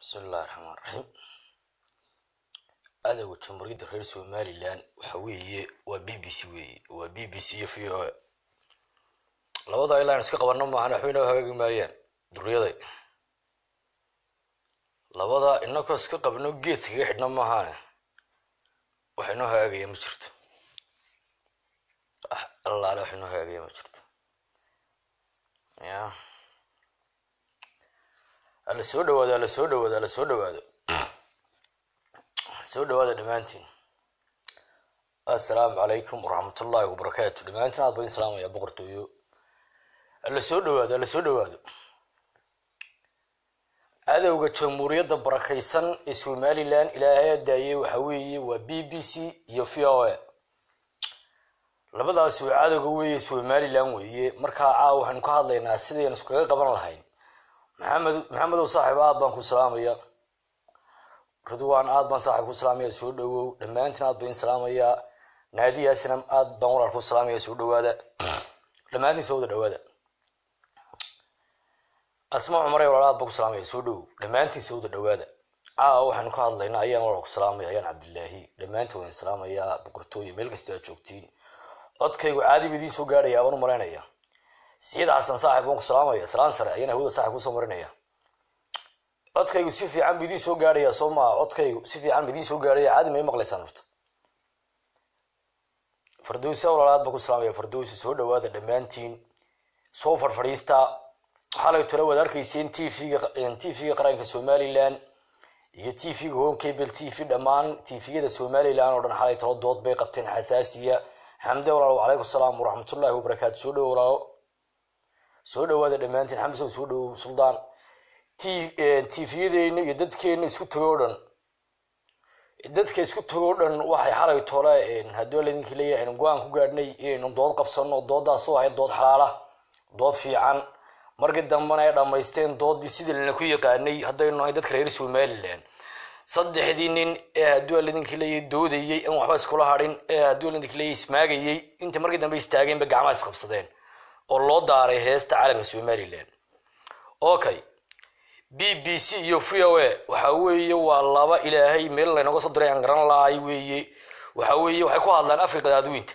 bismi illahi raxmaan raxiim adowga jamhuuriyadda reer somalilan waxa weeye waa b b c weeye waa b b c iyo v o a labada ilaa an iska qabano maahan waxba inoo hagaagi maayaan duriyaday labada inakoo iska qabno geedka kaga xidhna maahaane wax inoo hagaagaya ma jirto allaale wax inoo hagaagaya ma jirto ya ala soo dhawaado ala soo dhawaado ala soo dhawaado soo dhawaada dhammaantiin assalaamu calaykum waraxmat ullahi wabarakaatu dhammaantiin aad bain salaamaya boqortooyo ala soo dhawaado ala soo dhawaado cadowga jamhuuriyadda barakaysan ee somalilan ilaahay daayey waxa weeye waa b b c iyo v o a labadaasi waa cadowga weeye somalilan weeye markaa caawa waxaynu ka hadlaynaa sidaynu iskaga qaban lahayn maxamed maxamedow saaxiib aad baan ku salaamaya ridwan aad baan saaxiib ku salaamaya soo dhawow dhammaantiin aad bain salaamaya naadiyaasina aad baan walaal ku salaamaya soo dhawaada dhammaantiin soo wada dhawaada asma cumare walaal aad baan ku salaamaya soo dhawow dhammaantiin soo wada dhawaada caawa waxaynu ka hadlaynaa ayaan walaal ku salaamaya ayaan cabdilaahi dhammaantiin waan salaamayaa boqortooyo meel kasta aad joogtiin codkaygu caadi ba idiin soo gaadhaya abaan u malaynaya siyada xasan saaxib waan ku salaamaya salaan sare ayaan hawada saaxib kusoo marinaya codkaygu si fiican bu idiin soo gaadhaya soo maa codkaygu si fiican bu idiin soo gaadhaya caadi may maqlaysaan horta fardowsi walaalaad baan ku salaamaya fardowsi soo dhawaada dhammaantiin soo farfadhiista xalay tole waad arkayseen t v-ga t v-ga qaranka somalilan iyo t v-ga home cable t v dhammaan t v-yada somalilan oo dhan xalay talo dood bay qabteen xasaasiya xamde walaalo calaykum salaam waraxmatullahi wabarakaatu soo dhawo walaalo soo dhawaada dhammaantiin xamsow soo dhawow suldaan t tvyadeena iyo dadkeena isku tago o dhan dadka isku tago o dhan waxay xalay tole haddii laydinka leeyahay aynu go-aan ku gaadhnay inaynu dood qabsano doodaas oo ahayd dood xalaala dood fiican markii dambena ay dhammaysteen doodii sidii lana ku yaqaanay haddaynu nahay dadka reer somalilan saddexdii nin ee haddii laydinka leeyahay doodayey in waxba iskula hadhin ee haddii laydinka leeyahay ismaagayey inta markii dambe istaageenba gacmaha isqabsadeen oo loo daaray heesta caalamka somalilan okay b b c iyo v o a waxa weeye waa laba ilaahay meel laynaga soo diray aan garan lahay weeye waxa weeye waxay ku hadlaan afka qadaadweynta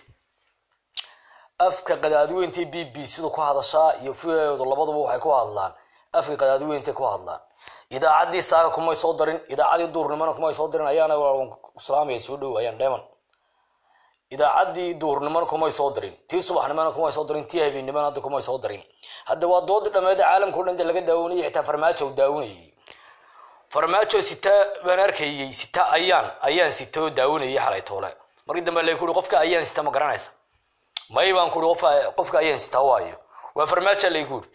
afka qadaadweynta b b c du ku hadashaa iyo v o du labaduba waxay ku hadlaan afka qadaadweynta ku hadlaan idaacaddii saaga kumay soo darin idaacaddii duurnimona kumay soo darin ayaana salaamaya soo dhow ayaan dheeman idaacaddii duurnimona kumay soo darin tii subaxnimona kumay soo darin tii habeennimona hadda kumay soo darin hadda waa doodii dhameed caalamka o dhan de laga daawanayay xitaa farmaajo daawanayay farmaajo sita baan arkayey sita ayaan ayaan sita oo daawanayay xalay toole markii dambe lay kuhi qofka ayaan sita ma garanaysa may baan kuhi qofka qofka ayaan sita waayo waa farmaajo lay kuhi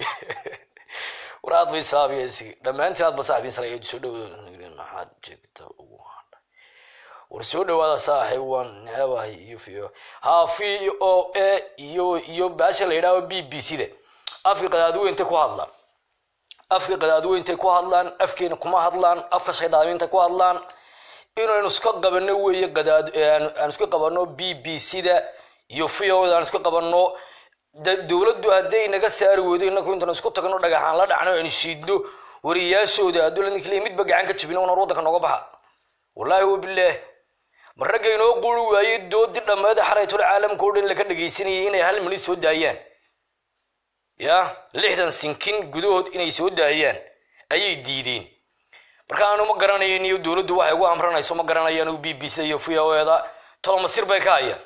war aad bay saabiyeysig dhammaantiin aad ba saaxibiin sala soo dhow maxaad jeegta ugu hadhay war soo dhawaada saaxiib waan neebahay iyo v ha v o a iyo iyo baasha la yidhahdo b b c da afka qadaadweyntay ku hadlaan afka qadaadweyntay ku hadlaan afkeena kuma hadlaan afka shaydaaminta ku hadlaan inaynu iska qabano weeye qadaad aan iska qabano b b c da iyo v o da aan iska qabano dowladdu hadday naga saari weydo inaku intaan isku tagno dhagaxaan la dhacno aynu shiidno wariyaashooda hadduu ladinka leey midba gacan ka jibino nar waddanka nooga baxa wallaahi wabilaah ma ragga inoo quri waayey doodii dhammeeda xaraytol caalamka o dhan laka dhagaysanayay inay hal minid soo daayaan ya lixdan sinkin gudahood inay soo daayaan ayay diideen marka aanu ma garanayn iyo dowladdu waxay ugu amranayso ma garanayaan b b c iyo v o eda tolo masir bay ka hayaan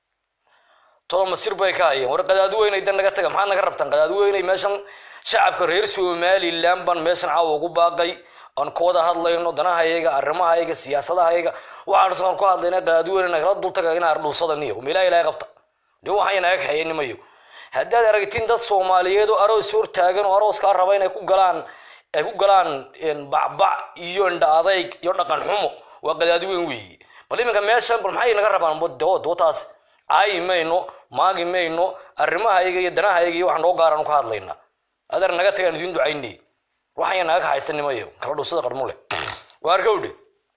tolo masir bay ka hayaan war qadaadweynay dan naga taga maxaad naga rabtaan qadaadweynay meeshan shacabka reer somalilan baan meeshan caawa ugu baaqay aan ka wada hadlayno danahayaga arrimahayaga siyaasadahayaga waxaan ku hadlayna qadaadweyne nagala dultaga in ardhuusada niyo meelaha ilahay qabta de waxaan naga kaxeeya nimayo haddaad aragtiin dad soomaaliyeed oo aroos hortaagan oo arooskaa raba inay ku galaan ay ku galaan bacbac iyo indha adayg iyo dhaqan xumo waa qadaadweyn weeye bal iminka meeshan bal maxay naga rabaan dootaas caayi mayno maagi mayno arrimahayaga iyo danahayaga iyo waxaan noo gaaraan ka hadlaynaa adeer naga tagaan idiin ducaynay waxaya naga kaxaysta nimayo kala dhusada qarmule waar kawdhe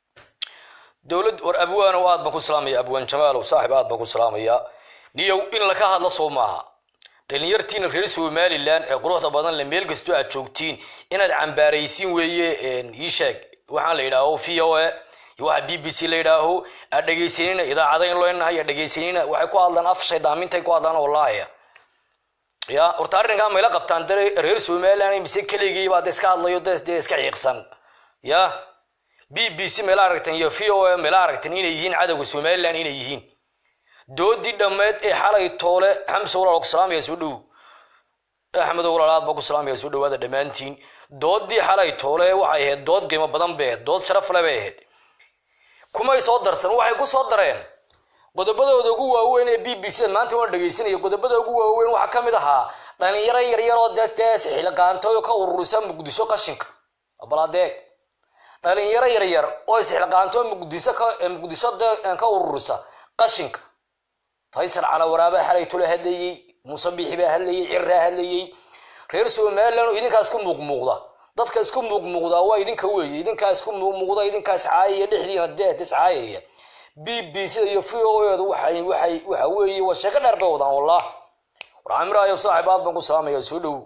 dowlad war abwaan aad baan ku salaamaya abwaan jamaalow saaxib aad baan ku salaamaya niyow in laka hadlo soo maaha dhalinyartiina reer somalilan ee quruxda badan le meel kastoo aad joogtiin inaad cambaaraysiin weeye ii sheeg waxaan la yidhaaho v o a iyo waxa b b c la yidhaaho aa dhegaysanina idaacada in leenahay aa dhegaysanina waxay ku hadlaan af shaydaamintaay ku hadlaan wallaahi ya horta arrinkaa mayla qabtaan de reer somaliland mise keligii baa de iska hadlayo de dee iska xiiqsan ya b b c mayla aragteen iyo v o a mayla aragteen inay yihiin cadowga somaliland inay yihiin doodii dhammeed ee xalay toole xamse walaal ku salaamaya soo dhow axmedo walaalaad baa ku salaamaya soo dhawaada dhammaantiin doodii xalay toole waxay ahayd dood qiimo badan bay ahayd dood sharaf le bay ahayd kumay soo darsan waxay ku soo dareen qodobadooda ugu waaweyn ee b b c maanta waan dhegaysanaya qodobada ugu waaweyn waxaa ka mid ahaa dhalinyaro yaryar oo dee dee isxilqaantooyo ka ururisa muqdisho qashinka baladeeg dhalinyaro yaryar oo isxilqaantoo muqdisho ka muqdisho dee ka ururisa qashinka faysal cala waraabaa xalay tole hadlayey muuse biixi baa hadlayey cirraa hadlayey reer somaliland oo idinkaa isku muuqmuuqda dadka isku muuqmuuqdaa waa idinka weeye idinkaa isku muuqmuuqda idinkaa iscaayaya dhexdiina dee iscaayaya b b c iyo v o edu waxay waxay waxa weeye waa sheeko dheer bay wadaan wallah war camiraayo saaxib aad baan ku salaamaya soo dhow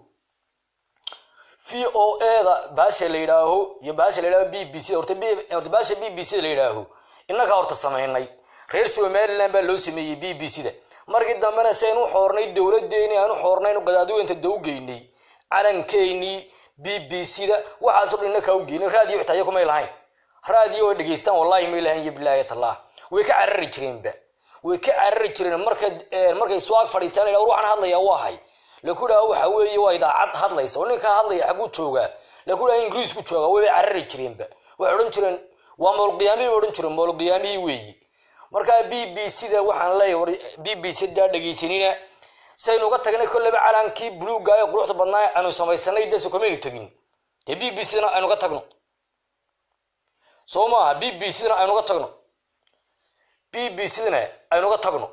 v o eda baasha la yidhaaho iyo baasha la yidhaaho b b c horta horta baasha b b c la yidhaaho innagaa horta samaynay reer somaliland baa loo sameeyey b b c da markii dambena si aynu xoornay dowladeeni aanu xoornaynu qadaadiweynta dawgeynay calankeenii b b c da waxaasoo dhan innakaa u geynay raadiyo xitaa iyaku may lahayn raadiyo way dhegaystaan wallahi may lahayn iyo bilaahi tallah way ka carari jireenba way ka carari jireen marka markay suwaag fadhiistaan la waxaan hadlayaa waa hay laku dhaha waxa weeye waa idaacad hadlaysa oo ninkaa hadlaya xaguu joogaa laku dhaha ingiriisku joogaa way carari jireenba waxay odhan jireen waa moolqiyaamihii bay odhan jireen moolqiyaamihii weeyi markaa b b c da waxaan leeyahay war b b c daa dhegaysanina saynu uga tagnay kolleyba calankii buluugga ee quruxda badnaa aanu samaysanay deso kamaynu tegin dee b b c dana aynu ka tagno soo maaha b b c dana aynu ka tagno b b c dana aynu ka tagno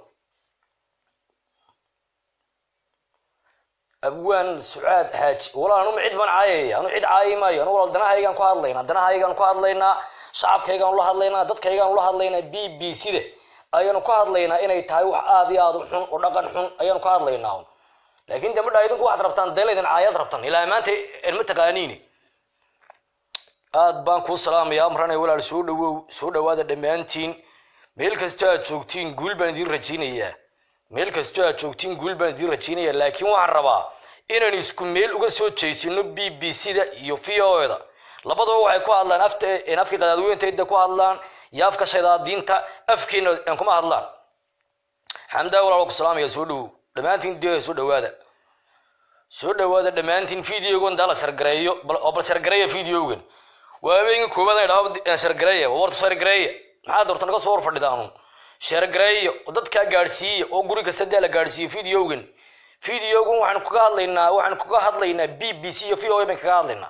abwaan sucaad xaaji walaal anuma cid baan caayaya anu cid caayi maayo anu walaal danahaygaan ku hadlaynaa danahaygaan ku hadlaynaa shacabkaygaan ula hadlaynaa dadkaygaan ula hadlaynaa b b c da ayaanu ka hadlaynaa inay tahay wax aad iyo aad u xun oo dhaqan xun ayaanu ka hadlaynaa laakiin de madhaa idinku waxaad rabtaan dee laydin caayad rabtan ilaa maanta ma taqaaniini aad baan kuu salaamaya amranay walaal soo dhawow soo dhawaada dhammaantiin meel kastoo aad joogtiin guul baan idiin rajaynayaa meel kastoo aad joogtiin guul baan idiin rajaynaya laakiin waxaan rabaa inaynu isku meel uga soo jeysino b b c da iyo v o da labadaba waxay ku hadlaan afta afkii qadaadweynteeda ku hadlaan iyo afka shaydaadiinta afkiina kuma hadlaan xamdaa walaal ku salaamaya soo dhowow dhammaantiin de soo dhawaada soo dhawaada dhammaantiin videogan daa la shargareeyo oo bal shargareeya videogan waa habeenkii koowaad ay dhaho shargareeya warta shargareeya maxaad horta naga soo hor fadhidaanu shargareeya oo dadkaa gaadhsiiya oo guri kasta daa la gaadhsiiyo videogan videogan waxaan kaga hadlaynaa waxaan kaga hadlaynaa b b c iyo v o a baan kaga hadlaynaa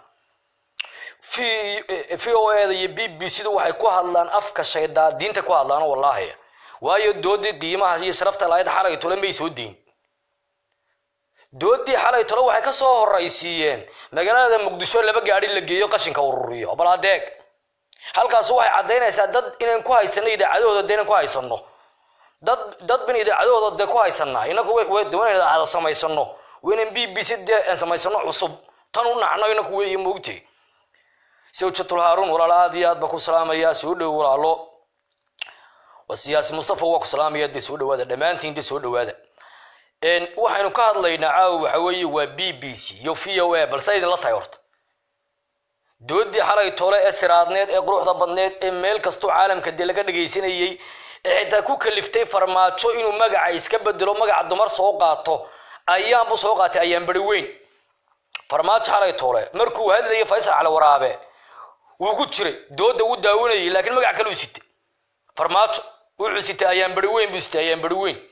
v o eda iyo b b c du waxay ku hadlaan afka shaydaa diinta ku hadlaan wallaahi waayo doodii qiimaha iyo sharafta lahayd xalay tole may soo deyn doodii xalay tole waxay ka soo horaysiiyeen magaalada muqdisho laba gaadhi la geeyo qashinka ururiyo bal adeeg halkaas waxay caddaynaysaa dad inaan ku haysano idaacadahooda de inaan ku haysano dad dad bin idaacadahooda dee ku haysanaa inaku doona idaacada samaysano waynan b b c dee aan samaysano cusub tan u nacno inaku weeye moogtay sawjatul haarun walaalo aad iyo aad baa ku salaamaya soo dhow walaalo waa siyaasi mustafa waa ku salaamaya dee soo dhawaada dhammaantiin dee soo dhawaada waxaynu ka hadlaynaa caawa waxa weeye waa b b c iyo v o a balse idinla tahay horta doodii xalay tole ee siraadneed ee quruxda badneed ee meel kastoo caalamka dee laga dhagaysanayey ee xitaa ku kaliftay farmaajo inuu magaca iska bedelo magaca dumar soo qaato ayaanbu soo qaatay ayaan beri weyn farmaajo xalay tole markuu hadlayay faysal cali waraabe wuu ku jiray dooda wuu daawanayay laakiin magac kale u sitay farmaajo wuxuu sitay ayaan beri weyn buu sitay ayaan beri weyn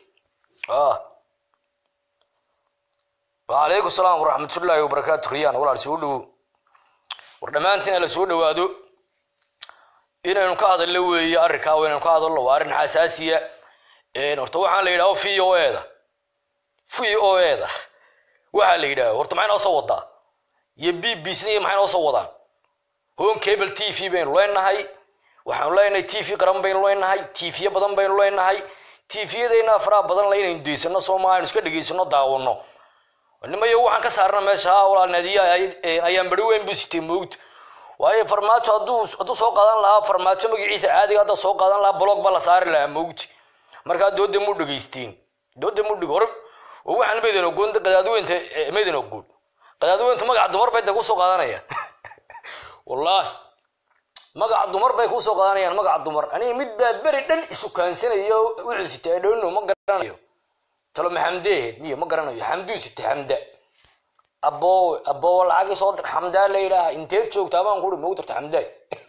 wacalaykum salaam waraxmatullaahi wabarakaatu riyaan walaal soo dhowow war dhammaantiin la soo dhawaado inaynu ka hadallo weeye arrinkaa inaynu ka hadalno waa arrin xasaasiya horta waxaan la yidhaho v o eda v o eda waxaa la yidhaho horta maxay noo soo wadaa iyo b b c maxay noo soo wadaan home cable t v baynu leenahay waxaanu leenahay t v qaran baynu leenahay t v badan baynu leenahay t vyadeenna faraha badan la inaynu daysano sooma aynu iska dhegaysano daawano nimayo waxaan ka saarna meesha walaal nadiya ayaan beri weyn buu sitay moogta waayo farmaajo hadduu hadduu soo qaadan lahaa farmaajo magaciisa caadiga hadda soo qaadan lahaa blog baa la saari lahaa mawji markaa dooda mu dhegaystiin dooda mu dheg hore oo waxaan maydin ogoon qadaadweynta maydin ogoon qadaadweyntu magaca dumar bay de kusoo qaadanayaan wallaahi magaca dumar bay kusoo qaadanayaan magaca dumar aniga mid baa beri dhan isukaansanaya wuxuu sitaa dhowno ma garanayo talo maxamdeehed niyo ma garanayo xamduu sita xamda aboowe aboowe lacagii soo dir xamdaa la yidhaaha inteed joogtaa baan kuri mau dirta xamdaay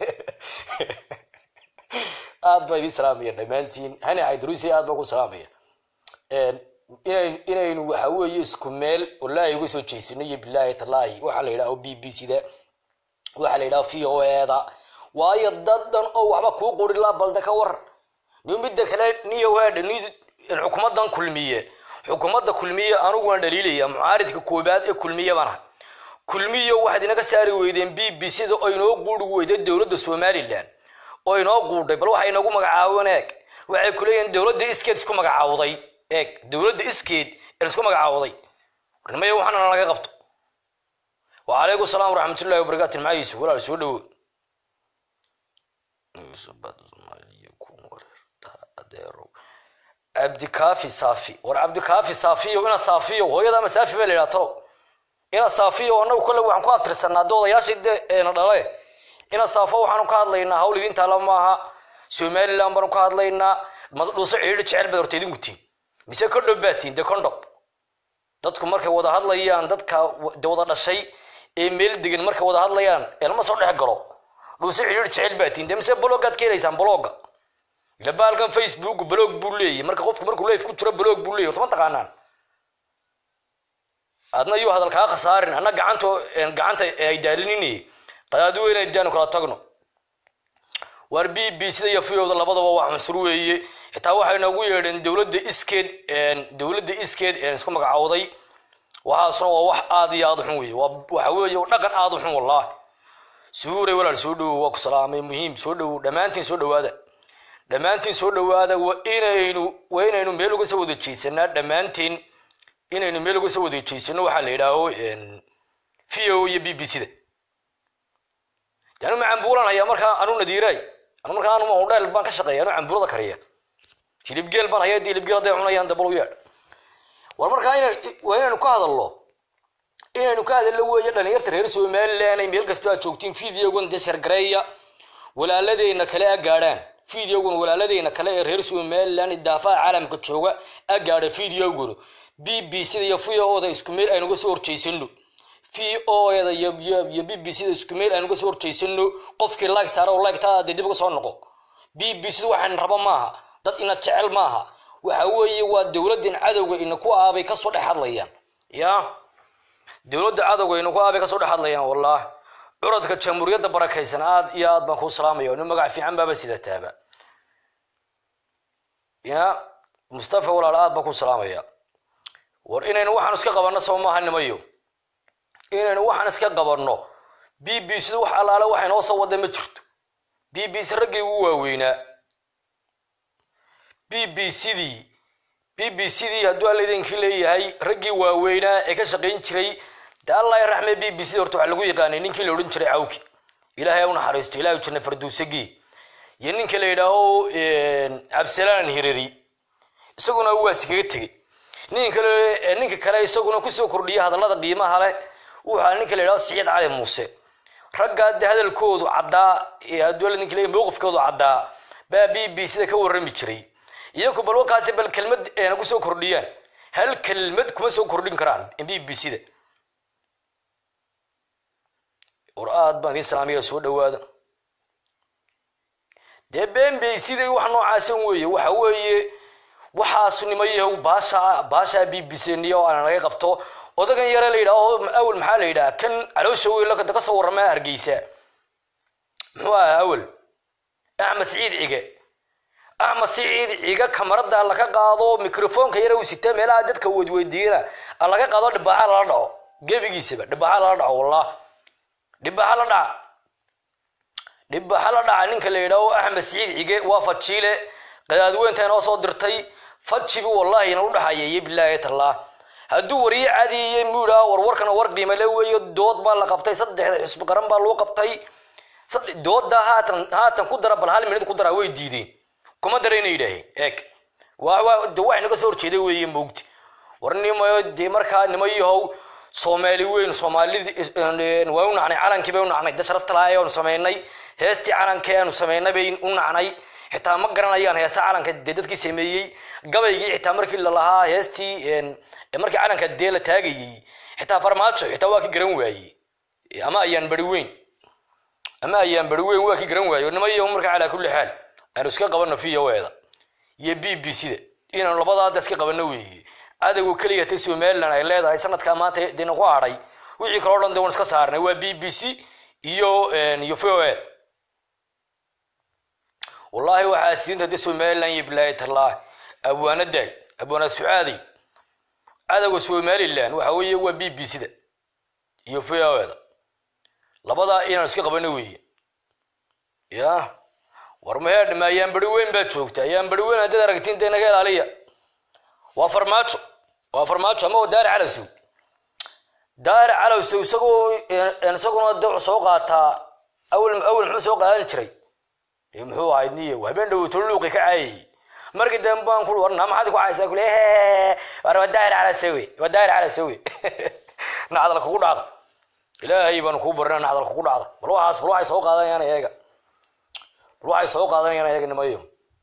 aad baa idin salaamaya dhammaantiin hani caydarusi aad baa ku salaamaya inayn inaynu waxa weeye isku meel wallaahi uga soo jeysano iyo bilaahi talaahi waxaa la yidhaha b b c da waxaa la yidhaha v o e da waayo dad dhan oo waxba kuu qori laa balde ka waran niyo midda kale niyo waadha ni xukuumadan kulmiye xukuumadda kulmiye anigu waan dhaliilaya mucaaridka koobaad ee kulmiye baan ahay kulmiyo waxaad inaga saari weydeen b b c da oo inoo guuri weyday dowladda somalilan oo inoo guudhay bal waxay inagu magacaaween eeg waxay ku leeyihiin dowladda iskeed isku magacaawday eeg dowladda iskeed ee isku magacaawday warnimaya waxaana laga qabto wacalaykum salaam waraxmatullahi wabarakaatu maxaayiisu walaal soo dhawo cabdikaafi saafi war cabdikaafi saafiyo ina saafiyo hooyada ama saafi baa la yidhaha talo ina saafiyo anagu kolle waxaan ku abtirsanaa de odayaashii de na dhale ina saafo waxaanu ka hadlaynaa hawl idin taala maaha somaliland baanu ka hadlaynaa dhuuso ciidhi jecel baad horta idinku tiin mise condhob baa tiin de condhob dadku markay wada hadlayaan dadka de wada dhashay ee meel degan markay wada hadlayaan elma soo dhex galo dhuuso ciidhi jecel baa tiin de mise bloggaad ka helaysaan blogga ila baalkan facebook blog buu leeyahy marka qofku markuu leif ku jiro blog buu leeyahy horta ma taqaanaan adna yuu hadal kaa khasaarin anna gacanta gacanta ay daalinini qadaadweyne daanu kala tagno waar b b sida iyo fiyowda labadaba waa cunsur weeye xitaa waxay noogu yeedheen dowladda iskeed dowladda iskeed isku magacaawday waxaasna waa wax aad iyo aad u xun weeye waxa weeye dhaqan aad u xun wallahi suuray walaal soo dhowow waa ku salaamay muhiim soo dhowow dhammaantiin soo dhowaada dhammaantiin soo dhowaada waa inaynu waa inaynu meel uga soo wada jeesanaa dhammaantiin inaynu meel uga soo wada jeesano waxaa la yidhaaho v o iyo b b c da anu ma cambuulan hayaa markaa anu nadiiray anu markaa anu udheel baan ka shaqeeya anu cambuulada kariya hilibgeel baan hayaa hilibgeel hadday cunayaan dabal u yeedh war markaa waa inaynu ka hadalno inaynu ka hadalno weeye dhalinyarta reer somaliland ay meel kastoo aad joogtiin videogan dee shargareeya walaaladeyna kale a gaadhaan videogan walaaladeyna kale ee reer somaliland daafaha caalamka jooga a gaadha videogan b b c da iyo v o da isku meel aynuga soo horjeysano v o da iyo b b c da isku meel aynuga soo horjeysano qofkii like saara oo like taa dee dib uga soo noqo b b c da waxaan raba maaha dad ina jecel maaha waxa weeye waa dowladdan cadowga ina ku aabay kasoo dhex hadlayaan ya dowladda cadowga ina ku aabay kasoo dhex hadlayaan wallahi curadka jamhuuriyadda barakaysan aad iyo aad baan kuu salaamaya nin magac fiican baaba sidataaba ya mustafa walaal aad baan kuu salaamaya war inaynu waxaan iska qabanno soo maaha nimayo inaynu waxaan iska qabanno b b c da wax allaale waxa inoo soo wada ma jirto b b c raggii ugu waaweynaa b b c dii b b c dii hadduu alla idinkii leeyahay raggii waaweynaa ee ka shaqayn jiray de allah raxme b b c horta waxaa lagu yaqaanay ninkii la odhan jiray cawki ilaahay ha u naxariisto ilahay janna farduusagii iyo ninka la yidhaaho cabsalaan hirari isaguna waa iskaga tegey ninka kale ninka kale isaguna kusoo kordhiya hadallada qiimaha leh wuxaa ninka la yidhahdo siciid cali muuse raggaa de hadalkoodu caddaa hadduu alla ninka leeyahay mowqifkoodu caddaa baa b b c da ka warrami jiray iyaku bal wakaasi bal kelmad eena kusoo kordhiyaan hal kelmad kuma soo kordhin karaan b b c da war aad baan idiin salaamaya soo dhawaada dee been bay siday wax noocaasan weeye waxa weeye waxaas nimayahow baasha baasha b b c niyo aan laga qabto odagan yare la yidhaho awel maxaa la yidhaha kan caloosha weyn ka soo warramaa hargeysa muxuu ahaa awel axmed siciid cige axmed siciid ciga kamarada laga qaado microfonka yare uu sita meelaha dadka weydweydiiyana laga qaado dhibaaxa lala dhaco gebigiisaba dhibaaxa lala dhaco wallah dhibaaxa la dhaca dhibaaxa la dhaca ninka la yidhaaho axmed siciid cige waa fajiile qadaadweynta inoo soo dirtay fajibi wallahi ina u dhaxayeeye bilaahi tallah hadduu wariye caadiye muu yidhaha war warkana war qiimale weeyo dood baa la qabtay saddexda xisbi qaran baa loo qabtay dooda haatan haatan ku dara bal hal minid ku dara way diideen kuma darayna yidhaaheen eeg de wax naga soo horjeeda weeye moogti war nimayo dee markaa nima yahow soomaali weyn soomaalidi waa u nacnay calankii bay u nacnay dad sharafta lahaa ayaanu samaynay heestii calankii aanu samaynay bay u nacnay xitaa ma garanayaan heesa calanka dee dadkii sameeyey gabaygii xitaa markii lalahaa heestii markii calanka dee la taagayey xitaa farmaajo xitaa waa ki garan waaye ama ayaan bari weyn ama ayaan bari weyn waa ki garan waaye nima yahow markaa calaa kulli xaal aanu iska qabano v o eda iyo b b c da inaanu labadaada iska qabano weeye adagoo keliya ta somaliland ay leedahay sanadkaa maanta dina ku hadhay wixii kaloo dhan de waan iska saarnay waa b b c iyo iyo v o e wallahi waxaa siinta de somaliland iyo bilaahi tallah abwaanaday abwaana sucaaday adagoo somaliland waxa weeye waa b b c da iyo v o e da labadaa inaanu iska qabano weeye ya war maheedhma ayaan bari weyn baa joogta ayaan bari weyn haddaad aragtiin dee naga ilaaliya waa farmaajo waa farmaajo ama daari calowsow daari calowsow isagoo isaguna de soo qaataa awal awal muxuu soo qaadan jiray muxuu ahayd niyo habeen dhow toluuqi ka caayay markii dambe baan ku warna maxaad ku caaysaa kule war waa daari calowsowe waa daari calowsowe nacdal kugu dhacda ilaahay baanu kuu barina nacdal kugu dhacda bal waxaas bal waxay soo qaadanayaan eega bal waxay soo qaadanayaan eega nimayo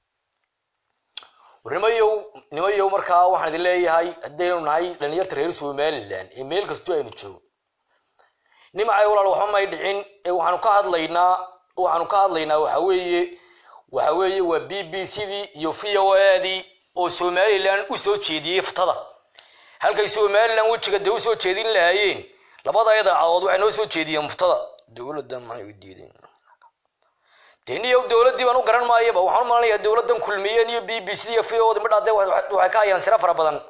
nimayow nimayow markaa waxaan idin leeyahay haddaynu nahay dhalinyarta reer somaliland ee meel kastoo aynu joogo nimacay walaal waxba may dhicin ee waxaanu ka hadlaynaa waxaanu ka hadlaynaa waxa weeye waxa weeye waa b b c dii iyo v o a dii oo somaliland usoo jeediyey ftada halkay somaliland wejiga dee usoo jeedin lahaayeen labada idaacadood waxay noo soo jeediyeen muftada dowladda maxay u diideen deniyo dowladdii baan u garan maayaba waxaan u malanayaa dowladdan kulmiyeen iyo b b c iyo v o midhaa dee waxay ka hayaan siro fara badan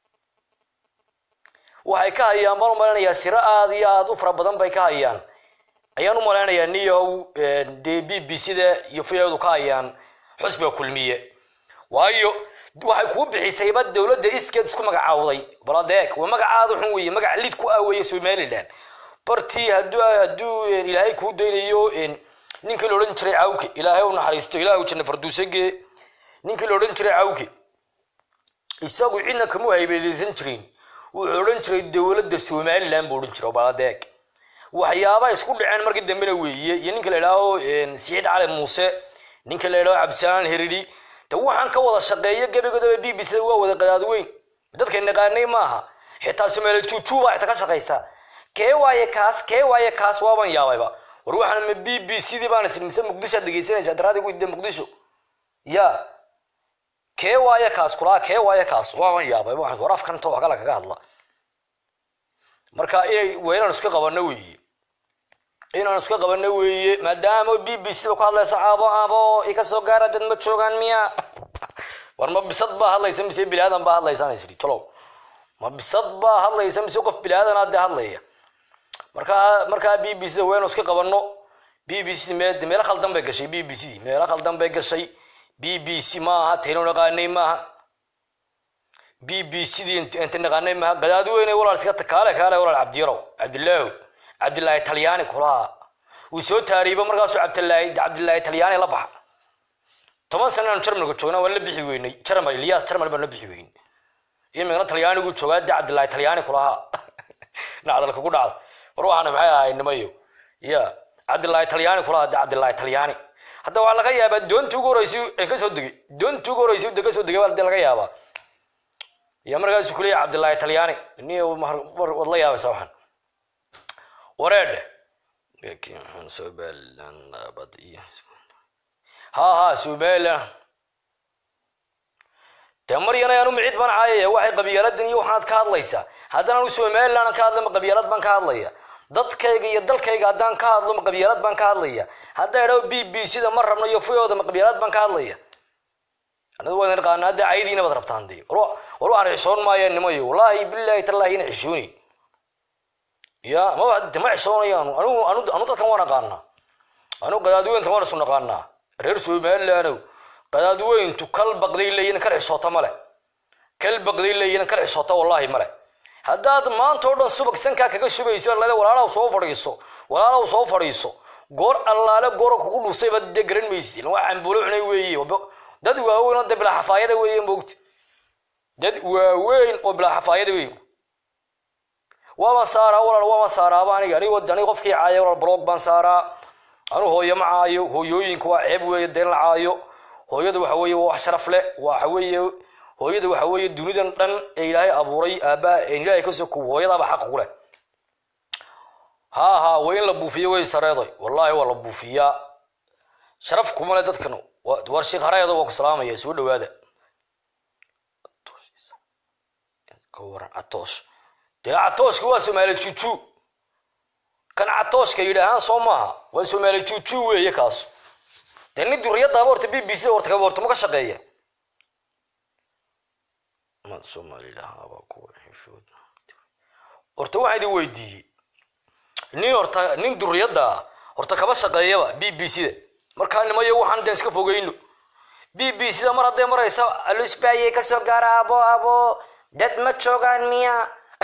waxay ka hayaan baan u malanayaa siro aad iyo aad u fara badan bay ka hayaan ayaan u malaynayaa niyow dee b b c da iyo v o du ka hayaan xusbiga kulmiye waayo waxay kuu bixisayba dowladda iskeed isku magacaawday baladeeg waa magacaada xun weeye magac lid ku ah weeye somaliland bartii hadduu hadduu ilaahay kuu daynayo ninkii la odhan jiray cawke ilaahay u naxariisto ilaahu janna farduusage ninkii la odhan jiray cawke isagu cidna kama haybeedeysan jirin wuxuu odhan jiray dowladda somaliland buu odhan jiray baladeeg waxyaaba isku dhaceen markii dambena weeye iyo ninka la idhaaho siciid cali muuse ninka la idhaaho cabdisalaan heridi de waxaan ka wada shaqeeyo gebigoodaba b b c waa wada qadaad weyn dadka naqaanay maaha xitaa somaali juujuuba xitaa ka shaqaysa kee waaye kaas kee waaye kaas waaban yaabayba war waxaan ma b b c dii baan isir mise muqdisho aad dhegeysanaysaa daraadigu de muqdisho ya kee waaye kaas kulaa kee waaye kaas waaban yaabay waxaan war afkan inta wax kala kaga hadla marka inay waa inaan iska qabano weeye inaan iska qabano weeye maadaama b b c da ku hadlayso caabo caabo ika soo gaara dad ma joogaan miya war ma bisad baa hadlaysa mise bilaadan baa hadlaysa isri tolow ma bisad baa hadlaysa mise qof bilaadan dee hadlaya markaa markaa b b c da waynu iska qabano b b c me meelo khaldan bay gashay b b c di meelo khaldan bay gashay b b c maaha taynu naqaanay maaha b b c di inta naqaanay maaha gadaadi weyne walaal iska kaale kaale walaal cabdiyarow cabdilaahu cabdilaahi talyaani kulaha wuu soo taariiba markaasuu cabdilaahi cabdilaahi talyaani la baxa toban sana aanu jarmalka joognaa waan la bixi weynay jarmal ilyas jarmal baan la bixi weynay imikana talyaanigu joogaa de cabdilaahi talyaani kulaha nacdal kugu dhacda war waxaana maxay ahay nimayo ya cabdilaahi talyaani kulaha de cabdilaahi talyaani hadda waxaa laga yaabaa doontii ugu horreysay ee kasoo degay doontii ugu horreysay de kasoo degay baa de laga yaabaa ya markaasu kuleeyahay cabdilaahi talyaani ni waad la yaabaysaa waxaan wareedhe ha ha somaliland dee maryana aanu micid baan caayaya waxay qabyaaladan iyo waxaanaad ka hadlaysaa haddana anu somaliland ka hadla ma qabyaalad baan ka hadlaya dadkayga iyo dalkayga haddaan ka hadlo ma qabyaalad baan ka hadlaya haddaa idhao b b c da ma rabno iyo fiyooda ma qabyaalad baan ka hadlaya anigu waan naqaana hadda caydiina baad rabtaan dee war waxaan xishoon maaya nimayo wallaahi billahi tallaahi ina xishoonayn ya maba de ma xishoonayaanu anigu anu anu dadkan waan aqaanaa anu qadaadweynta waan isu naqaanaa reer somalilandow qadaadweyntu kal baqday leeyihin kal xishoota male kal baqday leeyihin kal xishoota wallaahi male haddaad maanta oo dhan subag sankaa kaga shubayso lale walaalaw soo fadhiiso walaalaw soo fadhiiso goor allaale goora kugu dhusayba dee garan maysid ilan waa cambuulo cunay weeye dad waaweyn oo dee bilaa xafaayada weeye moogta dad waaweyn oo bilaa xafaayada weeye waabaan saaraa walaal waabaan saaraaba aniga anigo aniga qofkii caaya walaal blog baan saaraa anu hooyo ma caayo hooyooyinka waa ceeb weeye deen la caayo hooyada waxa weeye waa wax sharaf leh waxa weeye hooyada waxa weeye dunidan dhan ee ilaahay abuuray aabaa een ilaahay ka soo kubo hooyadaaba xaq ku leh ha ha waa in la buufiyo way sareeday wallahi waa la buufiyaa sharaf kuma le dadkan war sheekh hareeda waa ku salaamaya soo dhawaada ka waran catoosh dee catooshka waa soomaali juju kan catooshka yidhaahaan soo maaha waa soomaali juju weeye kaas dee nin duriyadaaba horta b b c horta kaba horta ma ka shaqeeya ma soomalilahaaba kuwa xishood horta waxaan idin weydiiyey nin horta nin duriyadda ah horta kaba shaqeeyaba b b c da markaa nimayo waxaan dee iska fogeyno b b c da mar hadday maraysa alusbaayey kasoo gaara abo abo dad ma joogaan miya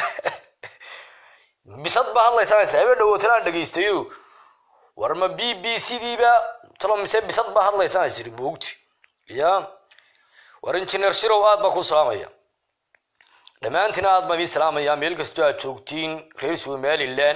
bisad baa hadlaysanaysa habe dhawootan aan dhegaystayo war ma b b c diiba talo mise bisad baa hadlaysanaysa moogti ya war injineer shirow aad baa ku salaamaya dhammaantiin aad baan idin salaamaya meel kastoo aad joogtiin reer somaliland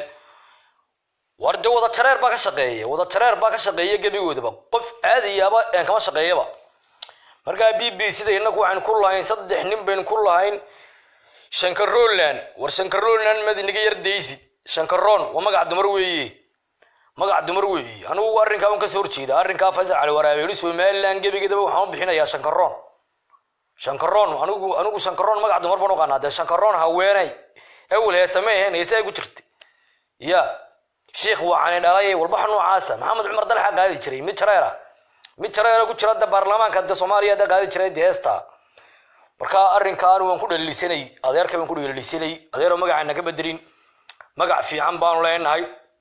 war dee wada jareer baa ka shaqeeya wada jareer baa ka shaqeeya gebigoodaba qof aadayaaba een kama shaqeeyaba markaa b b c da innagu waxaynu ku lahayn saddex nin baynu ku lahayn shankaroland war shankaroland mad inaga yar daysid shankaroon waa magac dumar weeye magac dumar weeye anigu arrinkaa un kasoo horjeeda arrinkaa faysal cali waraabeeli somaliland gebigeedaba waxaan u bixinayaa shankaroon shankaroon anigu anigu shankaroon magac dumar baan u qanaa dee shankaroon haweenay awel heesame ahayn heesaa ku jirta ya sheikh waxaani dhalay walbaxa noocaasa maxamed cumar dalxa qaadi jiray mid jareera mid jareera ku jira da baarlamaanka de soomaaliya da qaadi jiray de heesta marka arrinkaan waan ku dhalisanay adeerka baan ku dhalisanay adeero magacana ka bedelin magac fiican baanu leenahay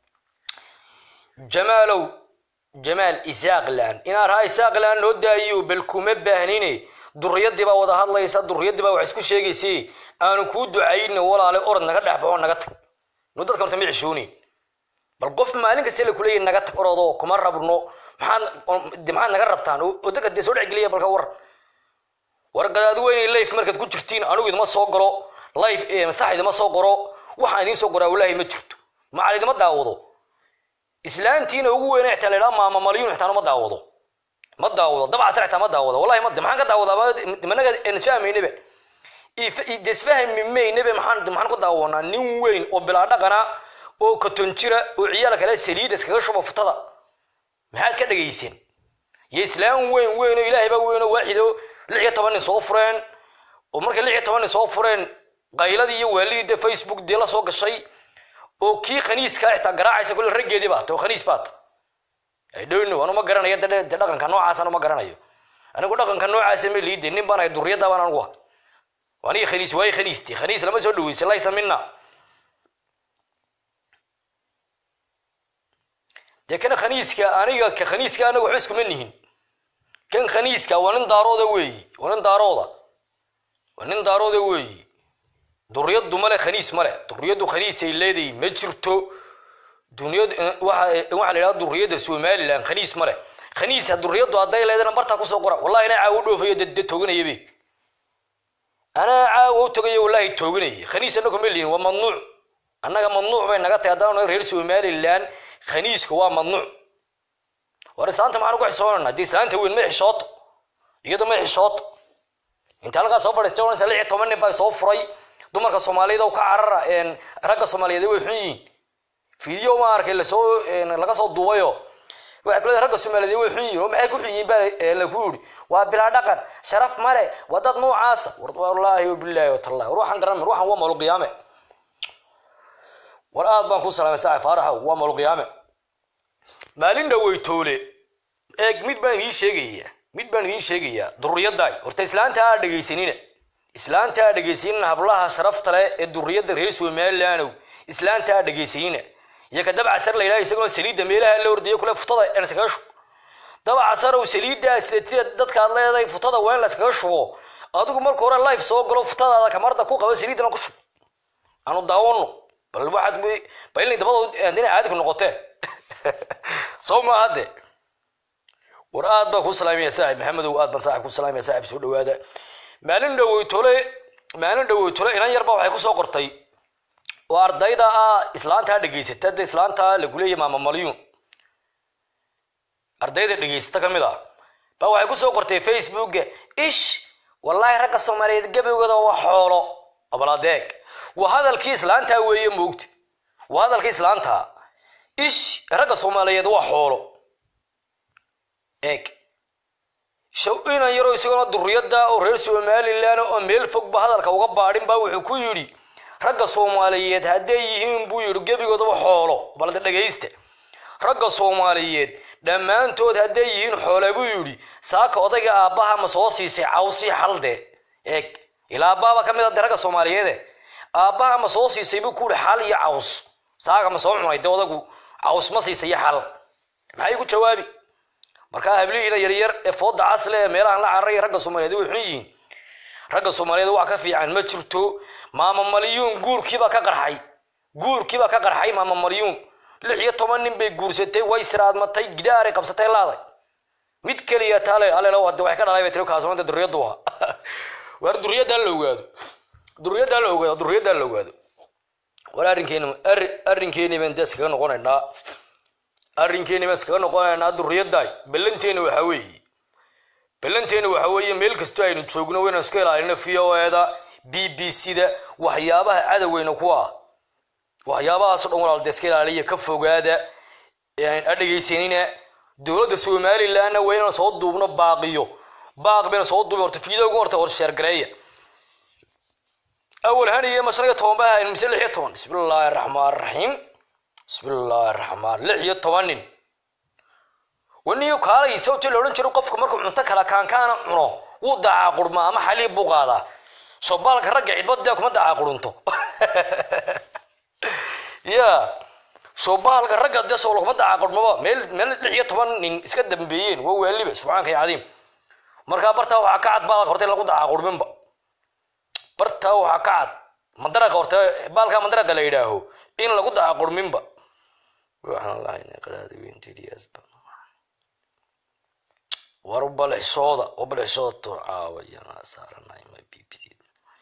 jamaalow jamaal isaaqland inaan raha isaaqland noo daayiyo bal kuma baahnine duriyadii baa wada hadlaysa duriyadii baa wax isku sheegaysa aanu kuu ducayno walaale orod naga dhex baxo naga tag nu dadka horta ma cishoonin bal qof maalin kasta la kuleeyahy naga tag orodo kuma rabno maxaad maxaad naga rabtaan oo dadka dee soo dhexgeliya balka war war qadaad weynay life markaad ku jirtiin anigu idima soo galo life sax idima soo qoro waxaan idiin soo qoraa walaahi ma jirto macal idima daawado islaantiina ugu weyna xitaa la idhaha maama malyuun xitaa ma daawado ma daawado dabcasar xitaa ma daawado wallahi ma maxaan ka daawadaa dimanaga isfahmaynaba desfahmi maynaba maxaan maxaan ku daawanaa nin weyn oo bilaa dhaqana oo katon jira oo ciyaal kale saliida iskaga shuba futada maxaad ka dhagayseen yo islaam weyn weyn oo ilaahay baa weyn oo waaxido lix iyo toban nin soo fureen oo markay lix iyo toban nin soo fureen qayladii iyo waalidii dee facebook dee la soo gashay oo kii khaniiskaa xitaa garaacaysa kulle raggeedii baata oo khaniis baata dhowno anu ma garanayo de de dhaqanka noocaas anu ma garanayo anigu dhaqanka noocaasa ma liide nin baan ahay duriyadda baan anigu ah aniga khaniis waaye khaniiste khaniis lama soo dhaweysa laysa mina dee kan khaniiska aniga ka khaniiska anaga waxba iskuma nihin kan khaniiska waa nin daarooda weeyi waa nin daarooda waa nin daarooda weeyi duriyaddu male khaniis male duriyaddu khaniisay leedahay ma jirto duniyad waxa waxa la yidhahda duriyadda somaliland khaniis male khaniisa duriyaddu hadday leedana bartaa kusoo qora wallahi inaa caawo dhoofayo de de tooganaya be anaa caawo u tagayo wallahi tooganaya khaniis anagu ma lihin waa mamnuuc annaga mamnuuc bay naga tahay haddaan reer somaliland khaniiska waa mamnuuc war islaanta maxaan ugu xisoonana haddii islaanta weyn ma xishooto iyado ma xishooto inta halkaa soo fadhiistay oranaysa lix iyo toban nin baa soo furay dumarka soomaaliyeed oo ka carara ragga soomaaliyeed way xun yihiin video ma arkay lasoo laga soo duubayo waxay ku leedahay ragga soomaaliyeed way xun yihiin oo maxay ku xun yihiin baa lagu yidhi waa bilaa dhaqan sharaf male waa dad noocaasa war wallaahi wabilaahi watallahi war waxaan garan waxaan waa maluqiyaame war aad baan ku salaamay saaxib faaraxow waa maluqiyaame maalin dhaweytoole eeg mid baan idiin sheegayaa mid baan idiin sheegayaa duriyaddaay horta islaanta aa dhegaysanina islaanta aa dhegaysanina hablaha sharafta leh ee duriyadda reer somalilandow islaanta aa dhegaysanina iyo ka dabcasar la yidhaha isagoo saliidda meelaha la ordayo kule futada aan iskaga shubo dabcasarow saliiddaa sidatida dadkaad leedahay futada waa in la iskaga shubo adigu marka hore life soo galo futadaada kamarda ku qaba saliiddana ku shub aanu daawano bal waxaad bailni dabada dina caadi ku noqotee sow ma hadde war aad baa ku salaamaya saaxib maxamedow aad baan saaxib ku salaamaya saaxib soo dhawaada maalin dhaweytole maalin dhaweytole inan yarba waxay kusoo qortay oo ardayda ah islaantaa dhegaysata de islaanta lagu leeyahy maama malyuun ardayda dhegaysata ka mid ah ba waxay kusoo qortay facebooka ish wallaahi ragga soomaaliyeed gebigooda waa xoolo abaladeeg waa hadalkii islaantaa weeye moogta waa hadalkii islaantaa ish ragga soomaaliyeed waa xoolo eeg shaw inan yaroo isagona duriyada oo reer somalilan oo meel fogba hadalka uga baadhin ba wuxuu ku yidhi ragga soomaaliyeed hadday yihiin buu yidhi gebigoodaba xoolo balde dhegaysta ragga soomaaliyeed dhammaantood hadday yihiin xoole buu yidhi saaka odayga aabbaha ma soo siisay cawsii xalde eeg ilaa aabbaha baa ka mid a de ragga soomaaliyeede aabbaha ma soo siisay buu ku yihi xal iyo caws saaka ma soo cunay de odagu caws ma siisay iyo xal maxay ku jawaabi markaa hablihiina yaryar ee fooda casle ee meelahan la cararaya ragga soomaaliyeed way xun yihiin ragga soomaaliyeed wax ka fiican ma jirto maama malyuun guurkiibaa ka qarxay guurkiibaa ka qarxay maama malyuun lix iyo toban nin bay guursatay way siraadmatay gidaaray qabsatay laaday mid keliya taale alelo hade waxay ka dhalay bay tiri kaasumada duriyadu waa waar duriyaddaa la ogaado duriyaddaa la ogaado duriyaddaa la ogaado war arrinkeeni arrinkeeni baan dee iskaga noqonaynaa arrinkeeni baan iskaga noqonaynaa duriyaddaay ballanteena waxaa weeye ballanteena waxaa weeye meel kastoo aynu joogno waynaan isku ilaalino v o eda b b c da waxyaabaha cadoweyna ku ah waxyaabahaasoo dhan walaal dee iska ilaaliya ka fogaada a dhegaysanina dowladda somalilandna waa inaan soo duubno baaqiyo baaq bayna soo duubin horta fiidoogu horta hor sheergareeya awal haniye ma shan iyo toban ba hayn mise lix iyo toban bismi illaahi araxmaan araxiim bismi illaahi araxmaan lix iyo toban nin waniyo kaalay sababtii la odhan jiro qofka markuu cunto kala kaankaana cuno wuu daacaa qurmaa ama xaliib buu qaadaa soobaalka ragga cidbad dee kuma daacaa qurunto ya soobaalka ragga dee soo kuma daacaa qurmaba meel meel lix iyo toban nin iska dambeeyeen waa waaliba subxaanka ya cadiim markaa bartaa waxaa ka cad baalka horta in lagu daacaa qurminba bartaa waxaa ka cad mandaraqa horta baalka mandaraqa la yidhaaho in lagu daacaa qurminba waxaan lahaynay qadaada weynteediyaasba war balixsooda oo balixsooda to caawayana saaranay ma bbd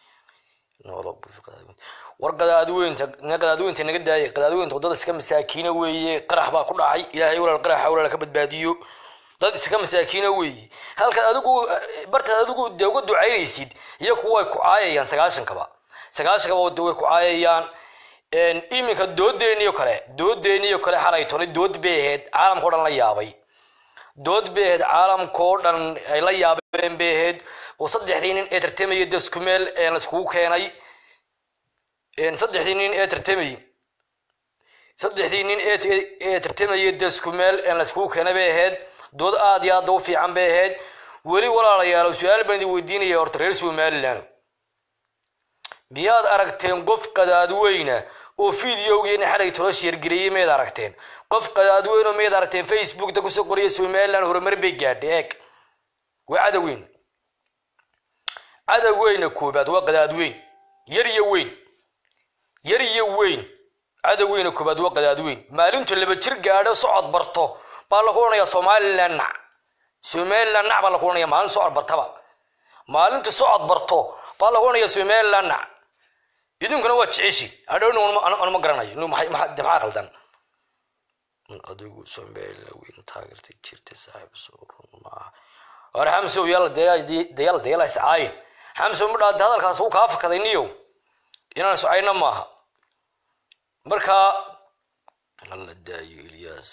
war qadaadweynta qadaadweynta naga daaya qadaadweynta wadada iska masaakiina weeye qarax baa ku dhacay ilaahay walaal qaraxa walaal ka badbaadiyo dad iska masaakiina weeye halkaad adigu bartaad adigu dee uga ducaynaysid iyaku way ku caayayaan sagaashankaba sagaashankaba way ku caayayaan iminka doodeeniyo kale doodeeniyo kale xalay tolay dood bay ahayd caalamka o dhan la yaabay dood bay ahayd caalamkao dhan ay la yaabeen bay ahayd oo saddexdii nin ee tartamaya daskumeel laiskugu keenay saddexdii nin ee tartamayy saddexdii nin ee tartamaya daskumeel laiskugu keenay bay ahayd dood aad iyo aada u fiican bay ahayd weli walaalayaalo su-aal baan idin weydiinaya horta reer somaliland miyaad aragteen qof qadaadweyna oo videogeena xalay tolo sheergareeyey mayd aragteen qof qadaadweyn oo mayd aragteen facebookta kusoo qoriya somaliland horumar bay gaadhay eeg waa cadowweyn cadowweyna koobaad waa qadaadweyn yar iyo weyn yar iyo weyn cadowweyna koobaad waa qadaadweyn maalintu laba jir gaadho socod barto baa lagu odhanayaa somaliland nac somaliland nac baa lagu odhanaya maalin socod bartaba maalintu socod barto baa lagu odhanaya somaliland nac idinkuna waa jeceshi adhowna anuma garanayo maxaa qaldan adigu somaliland weyn taageertay jirta saaxiib soo run maaha war xamsow yalla dayal dayala iscaayin xamsow ma dhaade hadalkaas wuu kaa fakaday niyow inaan iscayna maaha marka alla daayo ilyaas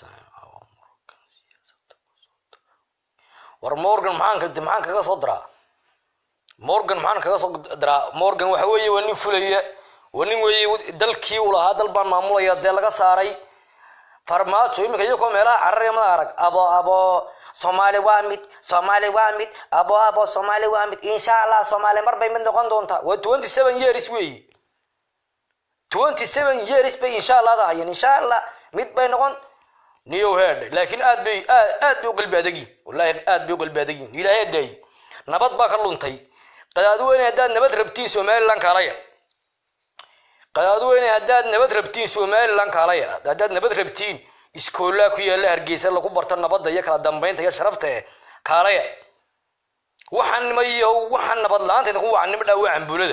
war morgan maxaan maxaan kaga soo diraa morgan maxaan kaga soo diraa morgan waxa weeye waa nin fulaya waa nin weeye dalkii uu lahaa dal baan maamulaya dee laga saaray farmaajo iminka iyagoo meelaha cararaya mada arag abo abo soomaali waa mid soomaali waa mid abo abo soomaali waa mid insha allah soomaali mar bay mid noqon doontaa waa twenty seven years weeye twenty seven years bay insha allah dahayeen insha allah mid bay noqon niyow heedh laakiin aad bay aad aad bay u qalbi adagin wallahi aad bay u qalbi adagin ilaahay daayi nabad baa ka luntay qadaadweyne haddaad nabad rabtiin somaliland kaalaya qadaadweyne haddaad nabad rabtiin somaliland kaalaya haddaad nabad rabtiin iskoolaa ku yaalla hargeysa lagu barto nabadda iyo kala dambaynta iyo sharafta eh kaalaya waxaan nimayo waxaan nabad la-aanta idinku wacan nimo dhaawa cambuulada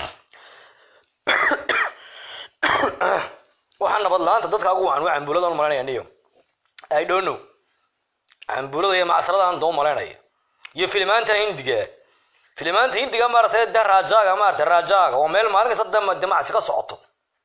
waxaan nabad la-aanta dadka ugu wacan waa cambuulada on malaynaya niyo i don't know cambuulada iyo macsarada aan doo malaynaya iyo filimaanta hindiga filimaanta hindiga maaratay de raajaga maaratay raajaga oo meel maalin kasta de demacsi ka socoto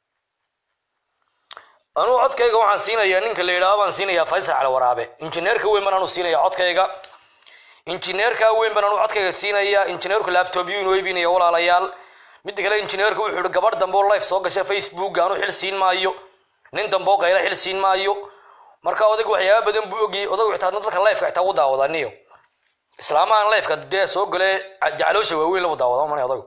anuu codkayga waxaan siinayaa ninka la yidhaaho baan siinayaa faysal cali waraabe injineerka weyn baan anu siinaya codkayga injineerka weyn baan anu codkayga siinaya injineerku laptopyu inoo iibinaya walaalayaal midda kale injineerka wuxuu ihi gabadh dambe oo life soo gasha facebook anu xil siin maayo nin dambe oo qayla xil siin maayo marka odaygu waxyaaba badan buu ogiyey odaygu xitaa dadka lifeka xitaa ugu daawadaniyo islaamahan lifeka dee soo gale jacloosha waaweyn lagu daawada mana odaygu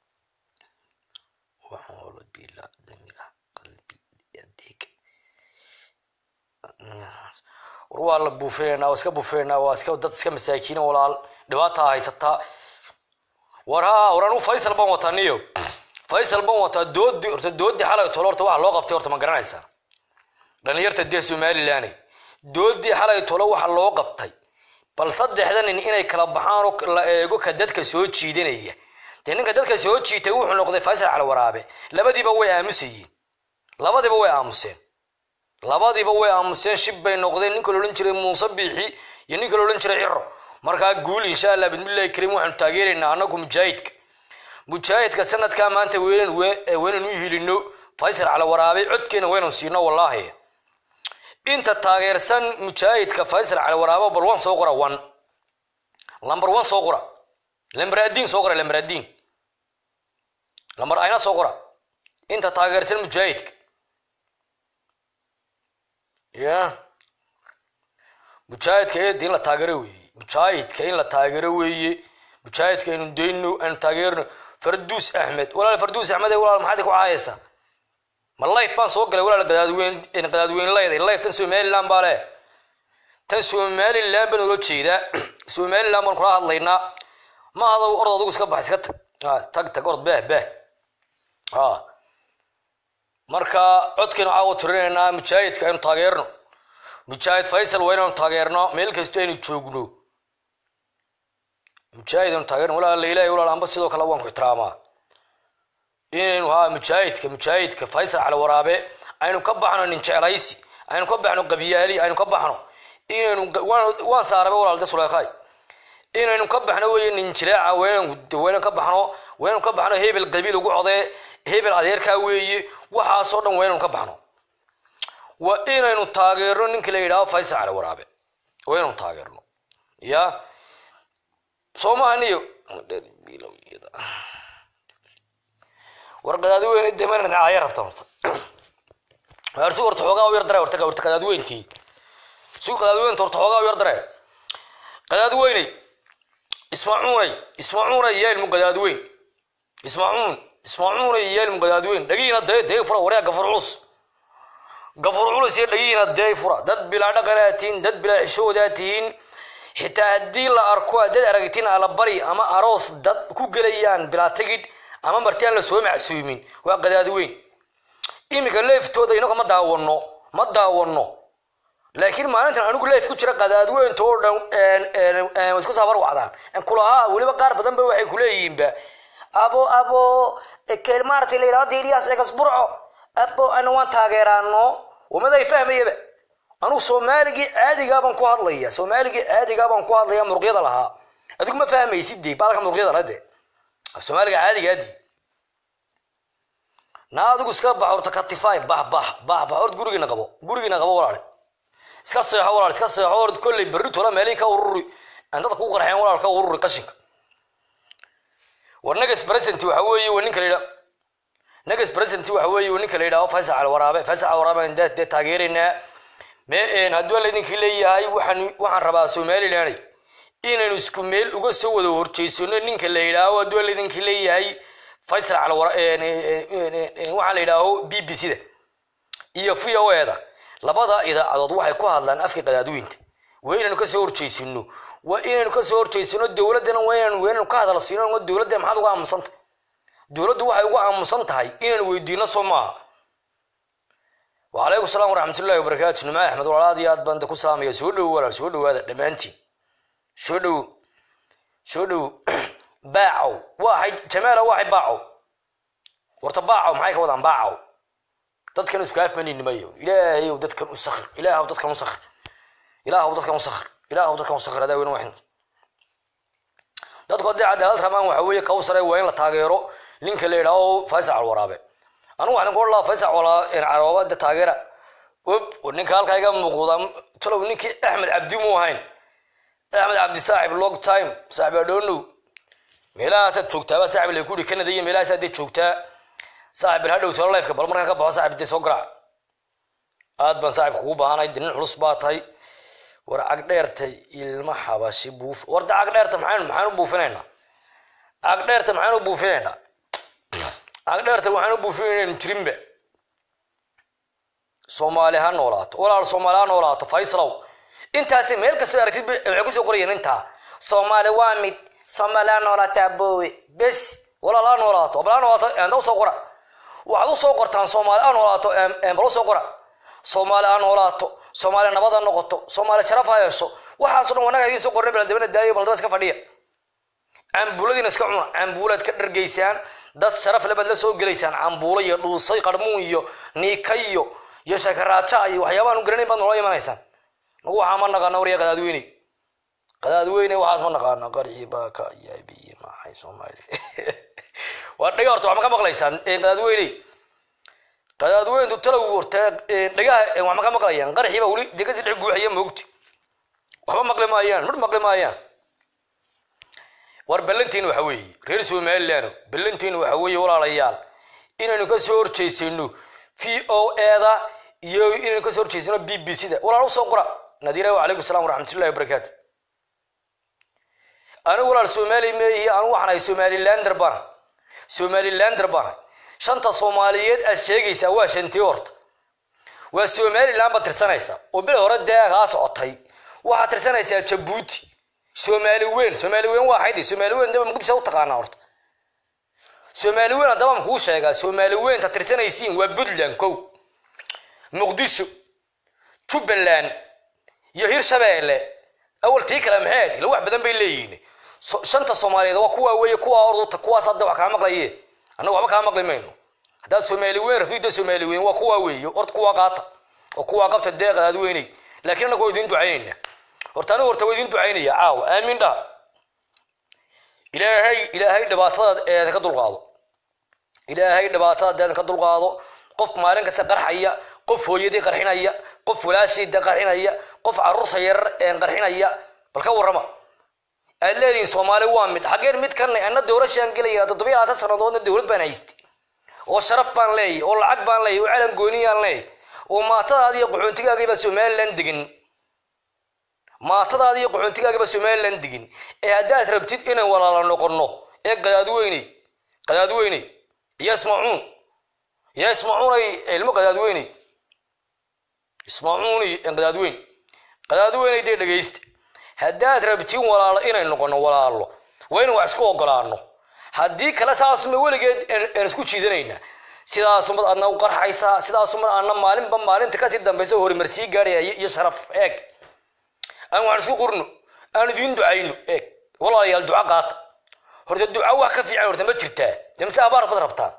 war waa la buufinaynaa waa iska buufinaynaa waa iska dad iska masaakiina walaal dhibaataa haysataa war ha war anigu faysal baan wataa niyo faysal baan wataa doodi horta doodi xalay tolo horta waxa loo qabtay horta ma garanaysaa dhalinyarta dee somaliland doodii xalay tolo waxa loo qabtay bal saddexda nin inay kala baxaan oo la eego ka dadka soo jiidanaya dee ninka dadka soo jiitay wuxuu noqday faysal cali waraabe labadiiba way aamusayeen labadiiba way aamuseen labadiiba way aamuseen shib bay noqdeen ninka laodhan jiray muuse biixi iyo ninka laodhan jiray ciro markaa guul insha allah bismillahi kariim waxaanu taageeraynaa anagu mujaahidka mujaahidka sanadkaa maanta weynan weynan u hilino faysal cali waraabe codkeena waynan siino wallaahi inta taageersan mujaahidka faysal cali waraabo bal wan soo qora one lamber one soo qora lamber adiin soo qora lamber adiin lamber ayna soo qora inta taageersan mujaahidka ya mujaahidka eedi in la taageero weeye mujaahidka in la taageero weeye mujaahidka aynu dayno aynu taageerno farduus axmed walaal farduus axmed walaal maxaad ku caayaysaa ma life baan soo galay walaal qadaadweyn qadaadweyn leeday life tan somaliland baa leh tan somaliland baan ula jeedaa somaliland baan kula hadlaynaa ma hada orod adigu iska bax iska tag tag tag orod beh beh ha marka codkaynu caawa tirinaynaa mujaahidka aynu taageerno mujaahid faysal waa inaynu taageerno meel kasto aynu joogno mujaahid aynu taageerno walaal ilahay walaal amba sidoo kale waan ku ixtiraamaa inaynu haa mujaahidka mujaahidka faysal cali waraabe aynu ka baxno nin jeclaysi aynu ka baxno qabyaali aynu ka baxno inaynu waan saaraba walaal de suleekhay inaynu ka baxno weye nin jiraaca waynan ka baxno waynu ka baxno hebel qabiil ugu codee hebel adeerkaa weeye waxaasoo dhan waynaynu ka baxno waa inaynu taageerno ninka la yidhaaho faysal cali waraabe waa inaynu taageerno ya soo maha niyo war qadaadweyne demanad caaya rabta horta arsi horta xoogaa u yar dare horta horta qadaadweyntii si qadaadweynta horta xoogaa u yar dare qadaadweyney ismaacuunay ismaacuunay yaa ilmu qadaadweyn ismaacuun ismaacuunay yaa ilmu qadaadweyn dhagiina dee dee fura waryaa gafur culus gafur culus iyo dhagiina dee fura dad bilaa dhaqanaa tihiin dad bilaa xishoodaa tihiin xitaa haddii la arko dad aragtiin alabari ama aroos dad ku gelayaan bilaa tigidh ama marti aan la soo macsuumin waa qadaadweyn iminka leeftooda inaga ma daawano ma daawano laakiin maalintan anigu leef ku jira qadaadweynta oo dhan isku saabar wacdaan kulahaa weliba qaar badan ba waxay kuleeyihiinba abo abo maaragtay la yidhahdo diiliyaas egas burco abo ana waan taageeraano wamaday fahmayaba anugu soomaaligii caadigaa baan ku hadlaya soomaaligii caadigaa baan ku hadlaya muruqyada lahaa adigu ma fahmaysid de baalka muruqyada laha de soomaaliga caadigaa di na adigu iska bax horta katify bax bax bax bax hort gurigiina qabo gurigiina qabo walaale iska seexo walaal iska seexo hort kolley berri tola meelihii ka ururi aan dadka ku qarxeen walaal ka ururi qashinka war negas present waxa weeye waa ninka la yidhaa negas present waxa weeye waa ninka la yidhaho faysal cali waraabe faysal cali waraabe aan dee taageeraynaa me hadduu laydinka leeyahay waxaan waxaan rabaa somaliland inaynu isku meel uga soo wada horjeysano ninka la yidhaaho hadduu laydinka leeyahay faysal cali wara waxaa la yidhaaho b b c da iyo v o e da labada idaacadood waxay ku hadlaan afka qadaadweynta waa inaynu kasoo horjeysano waa inaynu kasoo horjeysano dowladdana waa inaynu waa inaynu ka hadal siino dowladda maxaad uga aamusantahay dowladdu waxay uga aamusan tahay inaynu weydiino soo maaha wacalaykum salaam waraxmatullahi wabarakaatu nimca axmed walaal aad iyo aad baan ku salaamaya soo dhowo walaal soo dhowaada dhammaantiin soo dhowo soo dhowo baacow waxay jamaala waxay baacow warta baacow maxay ka wadaan baacow dadkan isku afmaninimayo ilaahayow dadkan u sakir ilaahaw dadkan u sakir ilaahaw dadkan u sakir ilaahaw dadkan u sakir adaa weyne waxin dadku haddii cadaalad rabaan waxa weeye kawsare waa in la taageero ninka la yidhaaho faysal calwaraabe anigu waxaan ku odhan faysal calwaraabe taageera ob ninka halkaa iga muuqda talow ninkii axmed cabdi mu ahayn axmed cabdi saaxib long time saaxib adhoonow meelahaasaad joogtaaba saaxib la kuyidhi canada iyo meelahaasaad dee joogtaa saaxib bal hadhow talo lifeka bal markaan ka baxo saaxib dee soo garaac aad baan saaxib kugu baahanay dinin culus baa tahay war cagdheertay ilma xabashi buuf warda cagdheerta maxaan maxaan u buufinaynaa cagdheerta maxaan u buufinaynaa cagdheerta waxaan u buufinayna jirinba soomaali ha noolaato walaal soomaali ha noolaato faysalow intaasi meel kastoo aragtid waxay kusoo qorayeen intaa soomaali waa mid soomaali ha noolaataa boowe bes walaal ha noolaato bal ha noolaato enda usoo qora waxaad usoo qortaan soomaali ha noolaato bal usoo qora soomaali ha noolaato soomaali nabad ha noqoto soomaali sharaf ha yeesho waxaaso dhan wanaga idiin soo qornay baldabana daayo baldaba iska fadhiya cambuuladiina iska cuna cambuulaad ka dhargaysaan dad sharaf lebaad la soo gelaysaan cambuulo iyo dhuusay qarmuun iyo niika iyo iyo shakaraaja iyo waxyaabahan u garanayn baad noola imanaysaan nagu waxaa ma naqaana warya qadaadweyne qadaadweyne waxaas ma naqaana qarci baaka yaabiye maxay soomaali waa dhaga horta wax ma ka maqlaysaan qadaadweyne qadaadweyntu talow horta dhagaha wax ma ka maqlayaan qarxiiba weli dee kasii dhex guuxaya moogti waxba maqli maayaan midh maqli maayaan war ballantiina waxa weeye reer somaliland ballantiina waxa weeye walaalayaal inaynu kasoo horjeysano v o eda iyo inaynu kasoo horjeysano b b c da walaal usoo qora nadiira wacalaykum salam waraxmatullahi wabarakaatu anigu walaal somali meeyi anigu waxaan ahay somalilander bana somalilander bana shanta soomaaliyeed aad sheegaysaa waa shantii horta waa somaliland baad tirsanaysaa oo bil hore dee kaa socotay waxaad tirsanaysaa jabuuti soomaali weyn soomaali weyn waa xaydi soomaali weyn daba muqdisho u taqaanaa horta soomaali weyn haddaba ma kuu sheegaa soomaali weynta tirsanaysiin waa puntland kow muqdisho jubbaland iyo hirshabeelle awal tii kale maxayd ila wax badan bay leeyihiin shanta soomaaliyeed waa kuwaa weeye kuwaa orduta kuwaas hadda wax kaa maqlaye annagu waxba kaa maqli mayno haddaad soomaali weyn rabtida soomaali weyn waa kuwaa weeye horta kuwaa qaata oo kuwaa qabta deeqadaad weynay laakiin annagu waa idiin ducaynaynaa horta anigu horta waa idiin ducaynaya caawa aamin dhaha ilaahay ilaahay dhibaatadaad eedan ka dulqaado ilaahay dhibaatadaad eedan ka dulqaado qof maalin kasta qarxaya qof hooyadii qarxinaya qof walaashiida qarxinaya qof caruurta yarar een qarxinaya bal ka warrama aad leedihiin soomaali waa mid xaggeen mid kanay anna doorashaan gelaya toddobiya labaatan sannadoodna dowlad baan haystay oo sharaf baan leeyahy oo lacag baan leeyahy oo calan gooniyaan leeyahy oo maatadaadi iyo qaxoontigaagiiba somaliland degin maatadaadi iyo qaxoontigaagiiba somaliland degin ee haddaad rabtid inaan walaala noqono ee qadaadweyney qadaadweyney iyo ismacuun iyo ismacuunay ilmo qadaadweyney ismacuuni qadaadweyn qadaadweyney dee dhegaysta haddaad rabtiin walaalo inay noqono walaalo waa in wax isku ogolaano haddii kale saasuma weligeed aan isku jiidanaynaa sidaasumad aadna u qarxaysaa sidaasumad aadna maalinba maalinta kasii dambaysa horumar sii gaaraya iyo sharaf eeg aan waxaan isku qurno aan idiin ducayno eeg walaalayaal duca qaata horta duca wax ka fiican horta ma jirtaa dee mise abaar bad rabtaan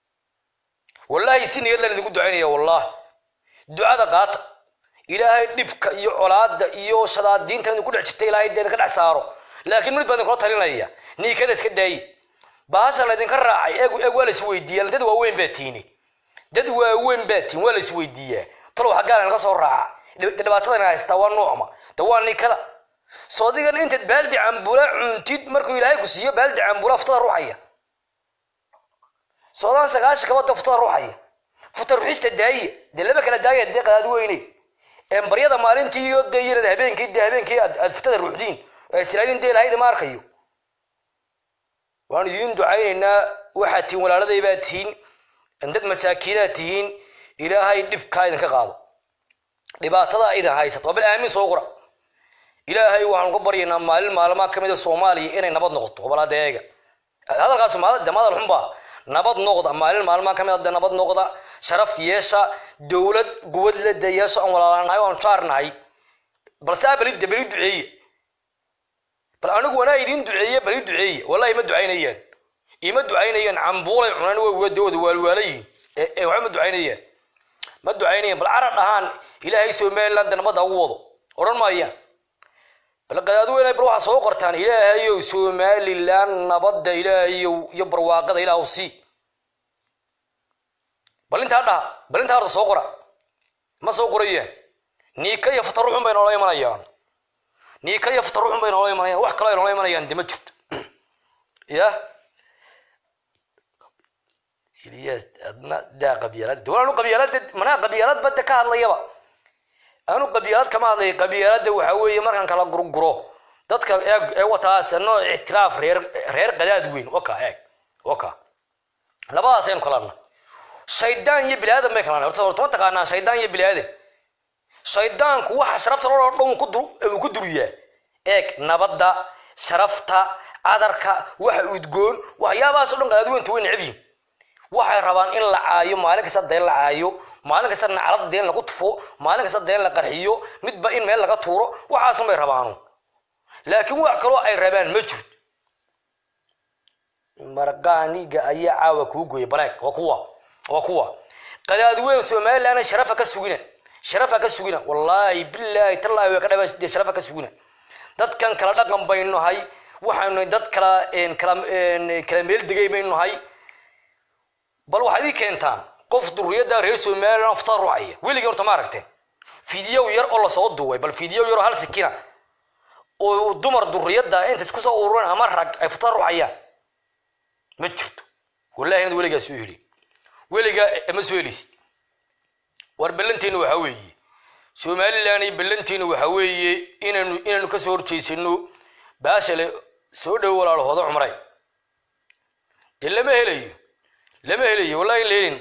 wallaahi si niyad lan idinku ducaynaya wallah ducada qaata ilaahay dhibka iyo colaada iyo shadaadiinta idinku dhex jirta ilaahay dee idinka dhex saaro laakiin mid baa idinkula talinaya niikada iska daayi bahasha laydinka raacay eeg eeg waa la isweydiiyaa dad waaweyn baa tiini dad waaweyn baa tiin waa la isweydiiyaa talow xaggaa laga soo raaca dhibaatadan haystaa waa noocma de waa niikada soo digan intaad baaldi cambula cuntid markuu ilaahay ku siiyo baaldi cambula ftada ruuxaya soodaan sagaashan kabada ftada ruuxaya futa ruxista daayiya dee laba kala daaya dee qadaad weyne baryada maalintii iyo dee yarad habeenkii dee habeenkii aad aad futada ruuxdiin siraadin dee lahayda ma arkayo waan idiin ducaynaynaa waxaad tihiin walaaladay baad tihiin dad masaakiinaad tihiin ilaahay dhibkaa idinka qaado dhibaatada idin haysata waa bal aamin soo qora ilaahay waxaanu ka baryaynaa maalin maalmaha ka mid a soomaaliya inay nabad noqoto wabalaada eega hadalkaas de madal xunba nabad noqda maalin maalmaha ka mid a de nabad noqda sharaf yeesha dowlad quwad leda yeesha aan walaalanahay aan jaarnahay balse a bali bali duceeye bal anigu wanaa idiin duceeye bali duceeye wallahi ma ducaynayaan ima ducaynayaan cambuulay cunaan wdooda waalwaalayihin ee waxba ma ducaynayaan ma ducaynayaan bal carab dhahaan ilaahay somaliland nabada ugu wado odhan maayaan bal qadaadweyne bal waxaa soo qortaan ilaahayow somaliland nabadda ilaahayow iyo barwaaqada ilaah sii bal intaa dhaha bal intaa horta soo qora ma soo qorayaan niika iyo fataruxun bay noola imanayaan niika iyo fataruxun bay noola imanayaan wax kaloo ay noola imanayaan de ma jirto ya ilyas adna daa qabyaalad de anu qabyaalad manaa qabyaalad badda ka hadlayaba anu qabyaalad kama hadlaya qabyaalada waxa weeye markaan kala gurguro dadka eeg ee wataas noo ictiraaf reer reer qadaad weyn waka eeg waka labadaas aynu kalana shaydaan iyo bilaadan bay kalana horta horta ma taqaanaa shaydaan iyo bilaadan shaydaanku waxa sharafta loo dhan ku dur uu ku duriyaa eeg nabadda sharafta cadarka waxa udgoon waxyaabahaas oo dhan qadaad weynta way necab yihin waxay rabaan in la caayo maalin kasta deen la caayo maalin kasta naclad deen lagu tufo maalin kasta deen la qarxiyo midba in meel laga tuuro waxaasun bay rabaanu laakiin wax kaloo ay rabaan ma jirto marqaaniga ayaa caawa kuu gooya baleeg waa kuwa waa kuwa qadaadweyn somaliland sharafa ka sugina sharafa ka sugina wallaahi bilaahi tallaahi way ka dhaba dee sharafa ka sugina dadkan kala dhaqan baynu nahay waxaynu dad kala kala kala meel degay baynu nahay bal waxaad ii keentaan qof duriyada reer somaliland aftar ruucaya weligii horta ma aragteen fidiyow yar oo lasoo duubay bal fidiyow yar oo hal sikina oo dumar duriyada inta isku soo ururan ama rag ay fatar ruucayaan ma jirto wallahi inaad weligaa soo heli weligaa ma soo helisid war ballanteenu waxa weeye somaliland iyo ballanteenu waxa weeye inaynu inaynu kasoo horjeysano baashale soo dhow walaalahooda cumray dee lama helayo lama helayo wallahi la helin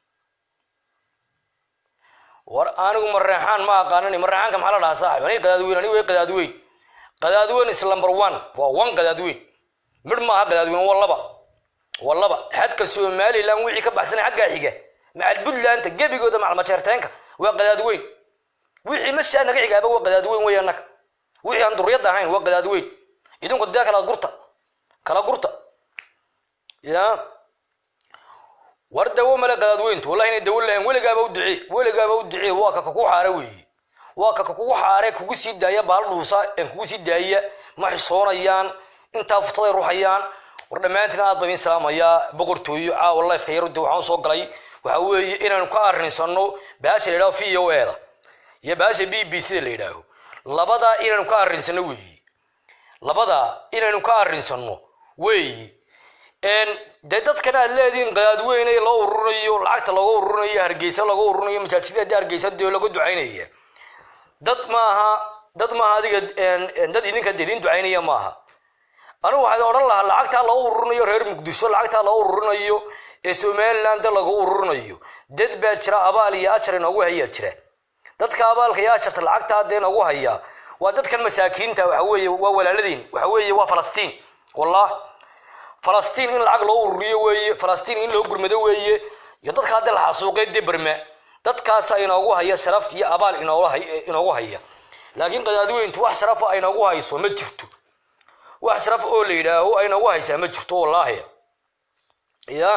war anigu mareexaan ma aqaanan mareexaanka maxaa la dhahaa saaxib aniga qadaadweyn aniga way qadaadweyn qadaadweyn is number one waa one qadaadweyn midh maaha qadaadweyn waa laba waa laba xadka somaliland wixii ka baxsanay xaggaa xiga macal puntlandta gebigooda macalmajeerteenka waa qadaadweyn wixii mashaa naga xigaaba waa qadaadweyn wey annaga wixii aan duriyadda ahayn waa qadaadweyn idinku dee kala gurta kala gurta ya war dawo male qadaadweyntu wallahi inay dawo lahayn weligaaba u ducee weligaaba u ducee waa ka kugu xaare weeye waa ka kugu xaare kugu sii daaya baal dhuusa ee kugu sii daaya ma xishoonayaan intaa futaday ruuxayaan war dhammaantiin aad baan idiin salaamayaa boqortooyo caawa lifeka yar de waxaan soo galay waxa weeye inaanu ka arrinsano baasha la yidhaho v o e da iyo baasha b b c da la yidhaaho labadaa inaanu ka arrinsano weeye labadaa inaanu ka arrinsano weeye dee dadkan aad leedihiin qadaadweyne loo ururinayo lacagta looga ururinayo hargeysa looga ururinayo masaajida haddii hargeysa dee laga ducaynaya dad maaha dad maaha adiga dad idinka idin ducaynaya maaha anigu waxaan odhan lahaa lacagtaa loo ururinayo reer muqdisho lacagtaa loo ururinayo ee somaliland lagu ururinayo dad baa jira abaal iyo ajar inoogu hayaa jira dadka abaalka iyo ajarta lacagtaa dee inoogu hayaa waa dadkan masaakiinta waxa weeye waa walaaladeen waxa weeye waa falastiin wallah falastiin in lacag loo ururiyo weeye falastiin in loo gurmado weeye iyo dadka hadda la xasuuqay dee berma dadkaasa inoogu haya sharaf iyo abaal inoogu haya laakiin qadaadweyntu wax sharafa aynoogu hayso ma jirto wax sharaf oo la yidhaaho aynoogu haysaa ma jirto wallaahi ya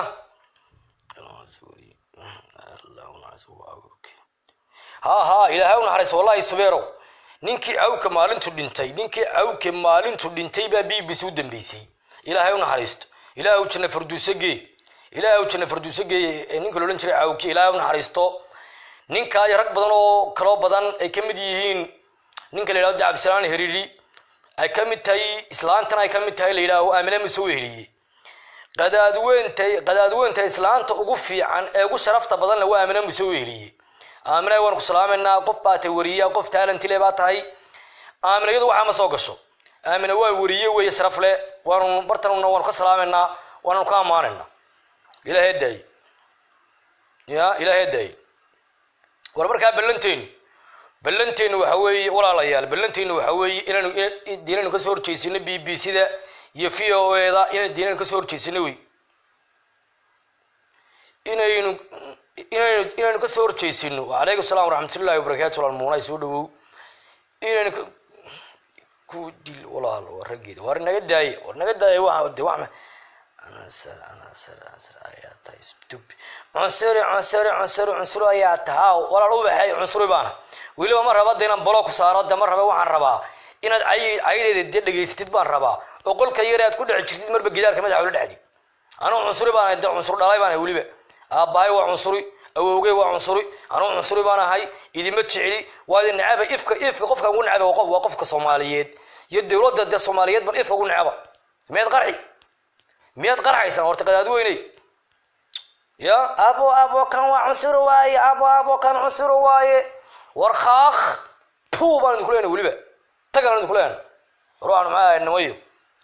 ha ha ilaahay u naxariis wallahi subeerow ninkii cawka maalintu dhintay ninkii cawke maalintu dhintay baa b b c u dambeysay ilaahay u naxariisto ilaahu janna farduuso gee ilaahu janna farduuso gee ninka la odhan jiray cawki ilaahay u naxariisto ninkaa iyo rag badan oo kaloo badan ay ka mid yihiin ninka la yidhahdo cabdisalaan heriiri ay ka mid tahay islaantan ay ka mid tahay la yidhaaho aamine muse weheliye qadaadweynta qadaadweynta islaanta ugu fiican ee ugu sharafta badanna waa aamine muse weheliye aamine waanu ku salaamaynaa qof baa tahay weriya qof taalantile baa tahay aamine iyadu waxaa ma soo gasho aamine waa weriye weeye sharaf le waanu bartanuna waanu ka salaamaynaa waananu ka ammaanaynaa ilaahay daay ya ilaahay daay war markaa ballanteenu ballanteenu waxa weeye walaalayaal ballanteenu waxa weeye inaanu diinaynu kasoo horjeysino b b c da iyo v o e da inaynu diinaynu kasoo horjeysino wey inaynu inaynu inaynu kasoo horjeysino calaykum salaam waraxmatullahi wabarakaatu walaal muunay soo dhawow inaynu ka- ku dil walaal waa raggeeda war naga daaye war naga daaye waxa de wax ma anasar anasar anasar ayaa tahay stupid cunsuri cunsuri cunsuri cunsuri ayaa tahaa walaal u baxay cunsuri baana weliba ma raba de inaan bolo ku saaro de ma raba waxaan rabaa inaad ay ayadeeda dee dhegaysatid baan rabaa oo qolka yare aad ku dhex jirtid marba gidaarka madaxa ula dhexdid anuu cunsuri baan de cunsur dhalay baan ahay weliba aabbahay waa cunsuri awowgey waa cunsuri anuu cunsuri baan ahay idima jecli waa idin necaba ifka ifka qofka ugu necaba waa qof- waa qofka soomaaliyeed iyo dowladda dee soomaaliyeed ban ifka ugu necaba miyaad qarxi miyaad qarxaysan horta qadaadweyney ya abo abo kan waa cunsuri waaye abo abo kan cunsuri waaye war khaakh puu baan idinku leenahay weliba tagaan idinku leenahay ruuxan maxaa ahay nimayo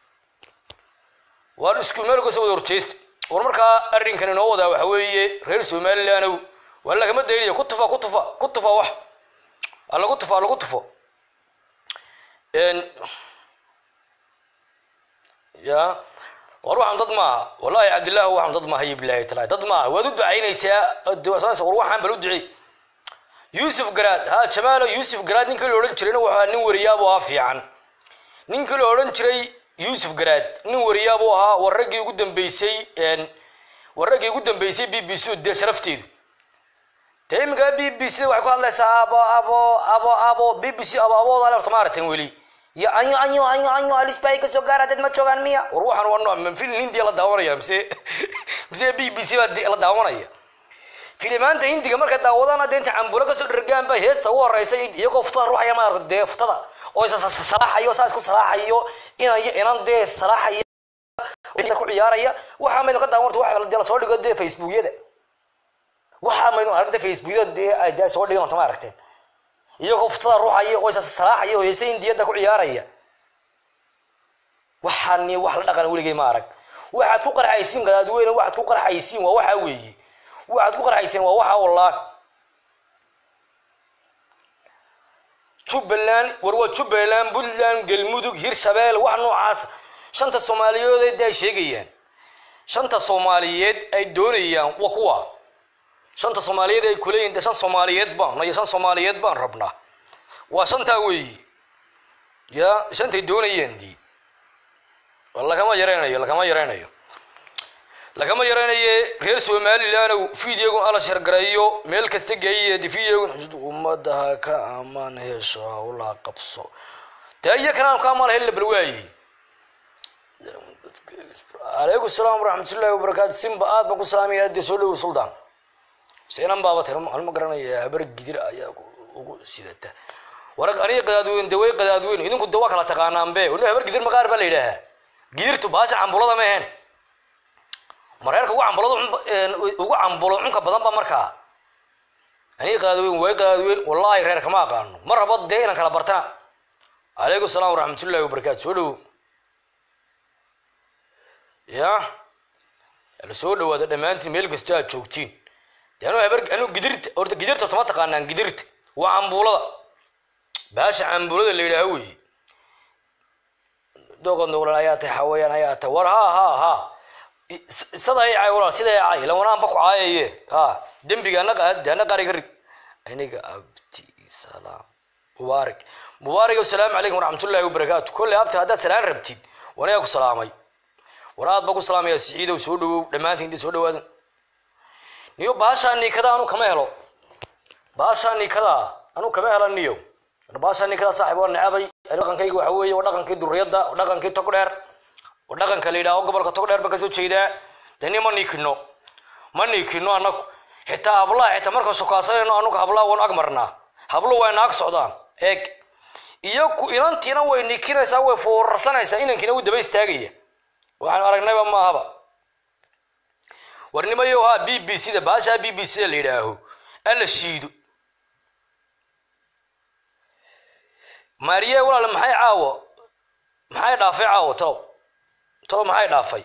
waan isku meel kasoo wada horjeysta war markaa arrinkan inoo wadaa waxa weeye reer somalilandow waa lagama dayniya ku tufa ku tufa ku tufa wax ha lagu tufo ha lagu tufo En, ya war waxaan dad maaha wallahi cabdillah waxaan dad maaha iyo bilaahi talahi dad maaha waad u ducaynaysaa duwasaansa war waxaan bal u ducey yuusuf garaad ha jamaalo yuusuf garaad ninkii la odhan jirayna waxaa nin wariyaabu ahaa fiican ninkii la odhan jiray yuusuf garaad nin wariyaabu ahaa war raggii ugu dambeysay en, war raggii ugu dambeysay b b c dee sharafteedu dee iminka b b c waxay ku hadlaysaa abo abo abo abo b b c abo abooda horta ma aragteen weli iyo anyo anyo anyo anyo alisbay kasoo gaara dad ma joogaan miya war waxaan waa nooc ma film hindiya la daawanaya mise mise b b c baa di- la daawanaya filimaanta hindiga markay daawadaan hadda inta cambulo kasoo dhergaan ba heesta ugu horeysa iyagoo futada ruuxaya ma aragto dee futada oo is salaaxayo saa isku salaaxayo inan inan dee salaaxaya ku ciyaaraya waxaa maynu ka daawan warta waxa dee lasoo dhigo dee facebookyada waxaa maynu aragta facebookyada dee ay dee soo dhigan warta ma aragteen iyagoo futada ruuxaya oo is salaaxaya oo heese hindiyada ku ciyaaraya waxaani wax la dhaqan weligay ma arag waxaad ku qarxaysiin gadaadweyne waxaad ku qarxaysiin waa waxaa weeye waxaad ku qarxayseen waa waxaa wallah jubbaland war waa jubbaland puntland galmudug hirshabeel wax noocaas shanta soomaaliyeed ay sheegayaan shanta soomaaliyeed ay doonayaan waa kuwa shanta soomaaliyeed ay kuleeyihin de shan soomaaliyeed baan iyo shan soomaaliyeed baan rabnaa waa shantaa weeyi ya shantay doonayaan dii lagama yareynayo lagama yareynayo lagama yareynaye reer somalilandow videogun ala shargareeyo meel kasta geeye videogun ummada ha ka amaan hesho hawlaa qabso dee iyo kanaan ka amaan hella bal waaye calaykum salaam waraxmatullahi wabarakaatu simba aad baan ku salaamaya dee soo dhowo suldaan seenan baaba tira halma garanaya habar gidir ayaa ugu sidata war aniga qadaadweyn de way qadaadweyn idinku de waa kala taqaanaanbe wali habar gidir maqaar baa la yidhaahaa gidirtu baasha cambulada ma ahayn mareerka ugu cambulada ugu cambulo cunka badan ba markaa aniga qadaadweyn way qadaadweyn wallahi reer kama aqaano mar rabo dee inaan kala bartana calaykum salaam waraxmatullahi wabarakaatu soo dhowo ya la soo dhawaada dhammaantiin meel kastoo aad joogtiin de anuu habar anuu gidirta horta gidirta horta ma taqaanaan gidirta waa cambulada baasha cambulada la yidhaaha weeye doqon doqlan ayaa tahay xawayaan ayaa tahay war ha ha ha sada ay cay walaal sida ay cay ilan wanaanba ku caayaye ha dembiga ana qaad ana qari ka rig aniga abti salaam mubaarak mubaarak asalaamu calaykum waraxmatullahi wabarakaatu kolley abti haddaad salaan rabtid wanaga ku salaamay war aad ba ku salaamaya siciidow soo dhawow dhammaantiin inta soo dhawaadan niyo baashaa niikada anu kama helo baashaa niikada anu kama helo niyo baashaa niikada saaxib waa necabay dhaqankayga waxa weeye waa dhaqankii duriyadda waa dhaqankii tog dheer waa dhaqanka la yidhaaho gobolka tog dheer ba kasoo jeedaa deni ma niikino ma niikino anaku xitaa hablaha xitaa markaan shukaasanayno anugu hablaha waanu ag marnaa hablo waa naag socdaan eeg iyo ku inantiina way niikinaysaa way foorarsanaysaa inankiina wuu daba istaagaya waxaan aragnayba maahaba warnimayo ha b b c da baashaa b b c da la yidhaaho alla shiido maariye walaal maxay caawo maxay dhaafay caawo talow talow maxay dhaafay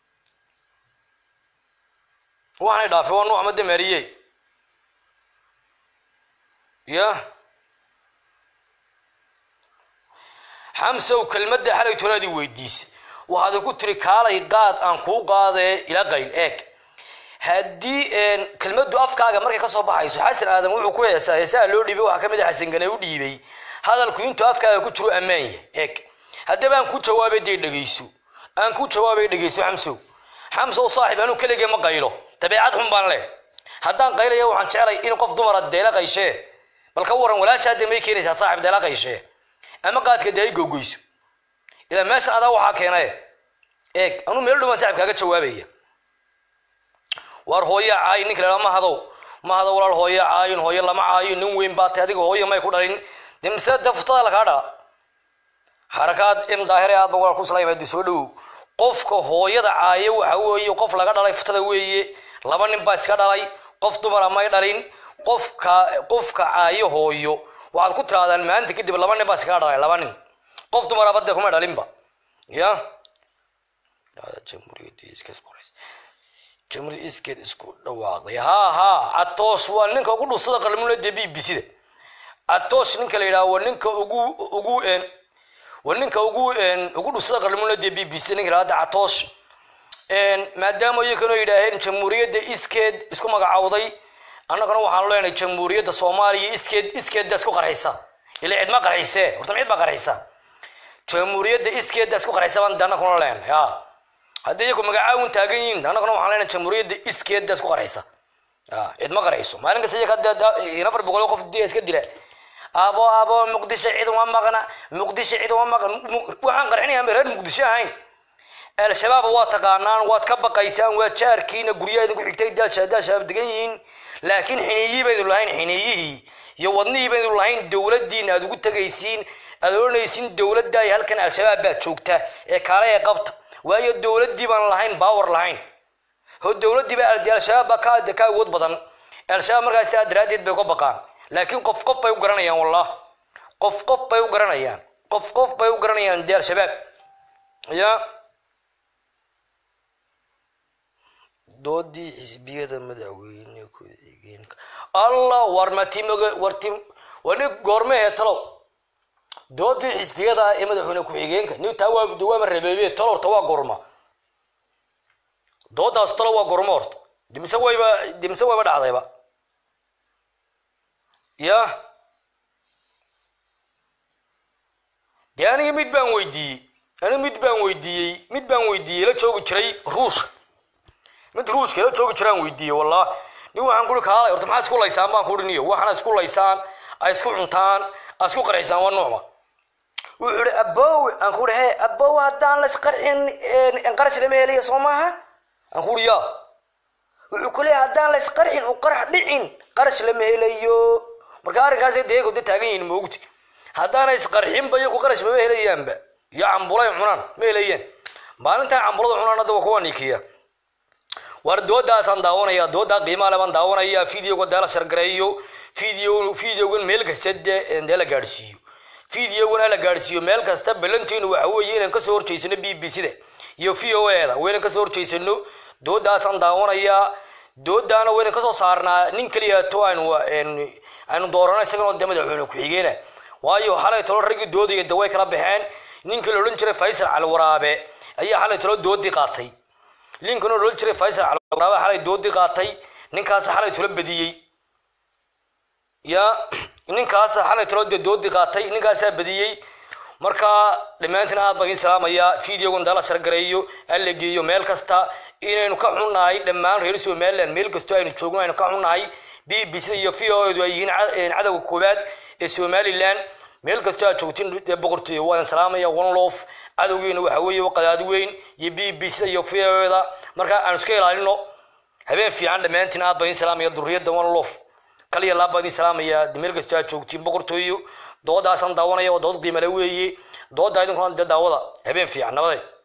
waxanay dhaafay waa nuuc made maariye ya xamsow kelmadda xalay tolaadii weydiisa waxaad ku tiri kaalay qaad aan kuu qaadee ila qayl eeg haddii kelmadu afkaaga markay kasoo baxayso xasan aadan wuxuu ku heesaa heesaha loo dhiibay waxaa kamid a xasan gane u dhiibay hadalku intuu afkaaga ku jiro ammaanya eeg haddaba aan ku jawaabay dee dhegeyso aan ku jawaabay dhegeyso xamsow xamsow saaxib anuu keligee ma qaylo dabeecad xun baan leh haddaan qaylaya waxaan jeclay in qof dumara deela qayshee bal ka waran walaasha hadda may keenaysaa saaxib deela qayshee ama qaadka dee ay gogoyso ilaa meesha adaa waxaa keenaye eeg anuu meel dhuban saaxib kaaga jawaabaya waar hooya caayin ninka la ma hadow ma hadow walaal hooya caayin hooyo lama caayo nin weyn baa tay adiga hooya may ku dhalin dee mise dee furtada lakaa dhala xarakaad im daahire aad ba walaal ku salaamaadi soo dhowow qofka hooyada caayo waxa weeye qof laga dhalay furtada weeye laba nin baa iska dhalay qof dumara may dhalin qofka qofka caayo hooyo waxaad ku tirahdaan maanta kadib laba nin baa iskaga dhalay laba nin qof dumaraba dee kuma dhalinba ya jamhuuriyad iskeed isku dhawaaqday ha ha atoosh waa ninka ugu dhusada qalmula dee b b c da atoosh ninka la yidhaha waa ninka ugu ugu waa ninka ugu ugu dhusada qalmula dee b b c ninka yidhahda atoosh maadaama iyakanoo yidhaaheen jamhuuriyadda iskeed isku magacawday annagana waxaanu leenahay jamhuuriyadda soomaaliya iskeed iskeedda isku qarxaysa ila cid ma qarxisee horta cid baa qarxisa jamhuuriyadda iskeedda isku qarxaysa baan de annaguna leenahay ha haddii iyaku magacaawin taagan yihiin annaguna waxaan leenahay jamhuuriyadda iskeedda isku qarxaysa cid ma qarxiso maalin kasta iyaka afar boqol qof diya iska dila abo abo muqdisho cid uma maqna muqdisho cid uma maqna waxaan qarxinayaa reer muqdisho ahayn al-shabaab waa taqaanaan waad ka baqaysaan waa jaarkiina guryaha idinku xigtay daashadaa shabaab degan yihiin laakiin xiniiyii baynu lahayn xiniiyihii iyo wadnihii baynu lahayn dowladdiina aad ugu tegaysiin aad oranaysiin dowladda ay halkan al-shabaab baa joogta ee kaale ee qabta waayo dowladdii baan lahayn baawar lahayn ho dowladdii baa al-shabaab baa ka ka awood badan al-shabaab markaas sidaa daraaddeed bay uga baqaan laakiin qof qof bay u garanayaan wallah qof qof bay u garanayaan qof qof bay u garanayaan dee al-shabaab ya doodii xisbiyada madaxweyne ku-xigeenka allah war matimg wartim wani goormehee talow doodii xisbiyada ee madaxweyne ku-xigeenka ni taa waa dawaama rabeebe talo horta waa gorma doodaas talo waa gormo horta dimise wayba dimise wayba dhacdayba ya dee aniga mid baan weydiiyey aniga mid baan weydiiyey mid baan weydiiyey la joogi jiray ruushka mid ruushka la joogi jiraan weydiiyey wallah nin waxaan kuri kaalay horta maxaa isku laysaan baan kuri niyo waxaana isku laysaan ay isku cuntaan ay isku qarxisaan waa nuucma wuxuu ihi abow aan kuri he abow haddaan laysqarxin qarash lama helayo soo maaha aan kuri ya wuxuu ku leeyahay haddaan laysqarxin u qarax dhicin qarash lama helayo marka arrinkaasay deego de taagan yihiin moogti haddaana isqarxinba iyaku qarash mama helayaanba iyo cambulay cunaan ma helayaan maalintaa cambulada cunaan hadda waa kuwa nikiya war doodaasaan daawanaya doodaa qiimaale baan daawanaya videoga dee la shargareeyo video videogan meel kasta dee dee la gaadhsiiyo videogan la gaadhsiiyo meel kasta ballanteenu waxa weeye inaan kasoo horjeysano b b c da iyo v o e da waynan kasoo horjeysano doodaasaan daawanayaa doodaana waynan kasoo saarnaa nin keliyato aynu aynu doorano isagana dee madaxweyne ku-xigeena waayo xalay talo raggii doodaya de way kala baxeen ninkii la odhan jiray faysal calwaraabe ayaa xalay talo doodii qaatay ninkan oo odhan jiray faysal calwaraabe xalay doodii qaatay ninkaas xalay talo badiyey ya ninkaas xalay talo dee doodii qaatay ninkaasaa badiyey marka dhammaantiin aad baan idiin salaamayaa videogan dala shargareeyo alla geeyo meel kasta inaynu ka xunnahay dhammaan reer somaliland meel kastoo aynu joogno aynu ka xunnahay b b c iyo v o edu ay yihiin cadowga koowaad ee somaliland meel kastoo aad joogtiin dee boqortooyo waan salaamaya one lof cadowgeena waxa weeye qadaadi weyn iyo b b c iyo v o da marka aanu iska ilaalino habeen fiican dhammaantiin aad baan idiin salaamaya durriyadda one lof kaliya laab baan idiin salaamaya meel kastoo aad joogtiin boqortooyo doodaasaan daawanaya waa dood qiimale weeye dooda idinkuna dee daawada habeen fiican nabaday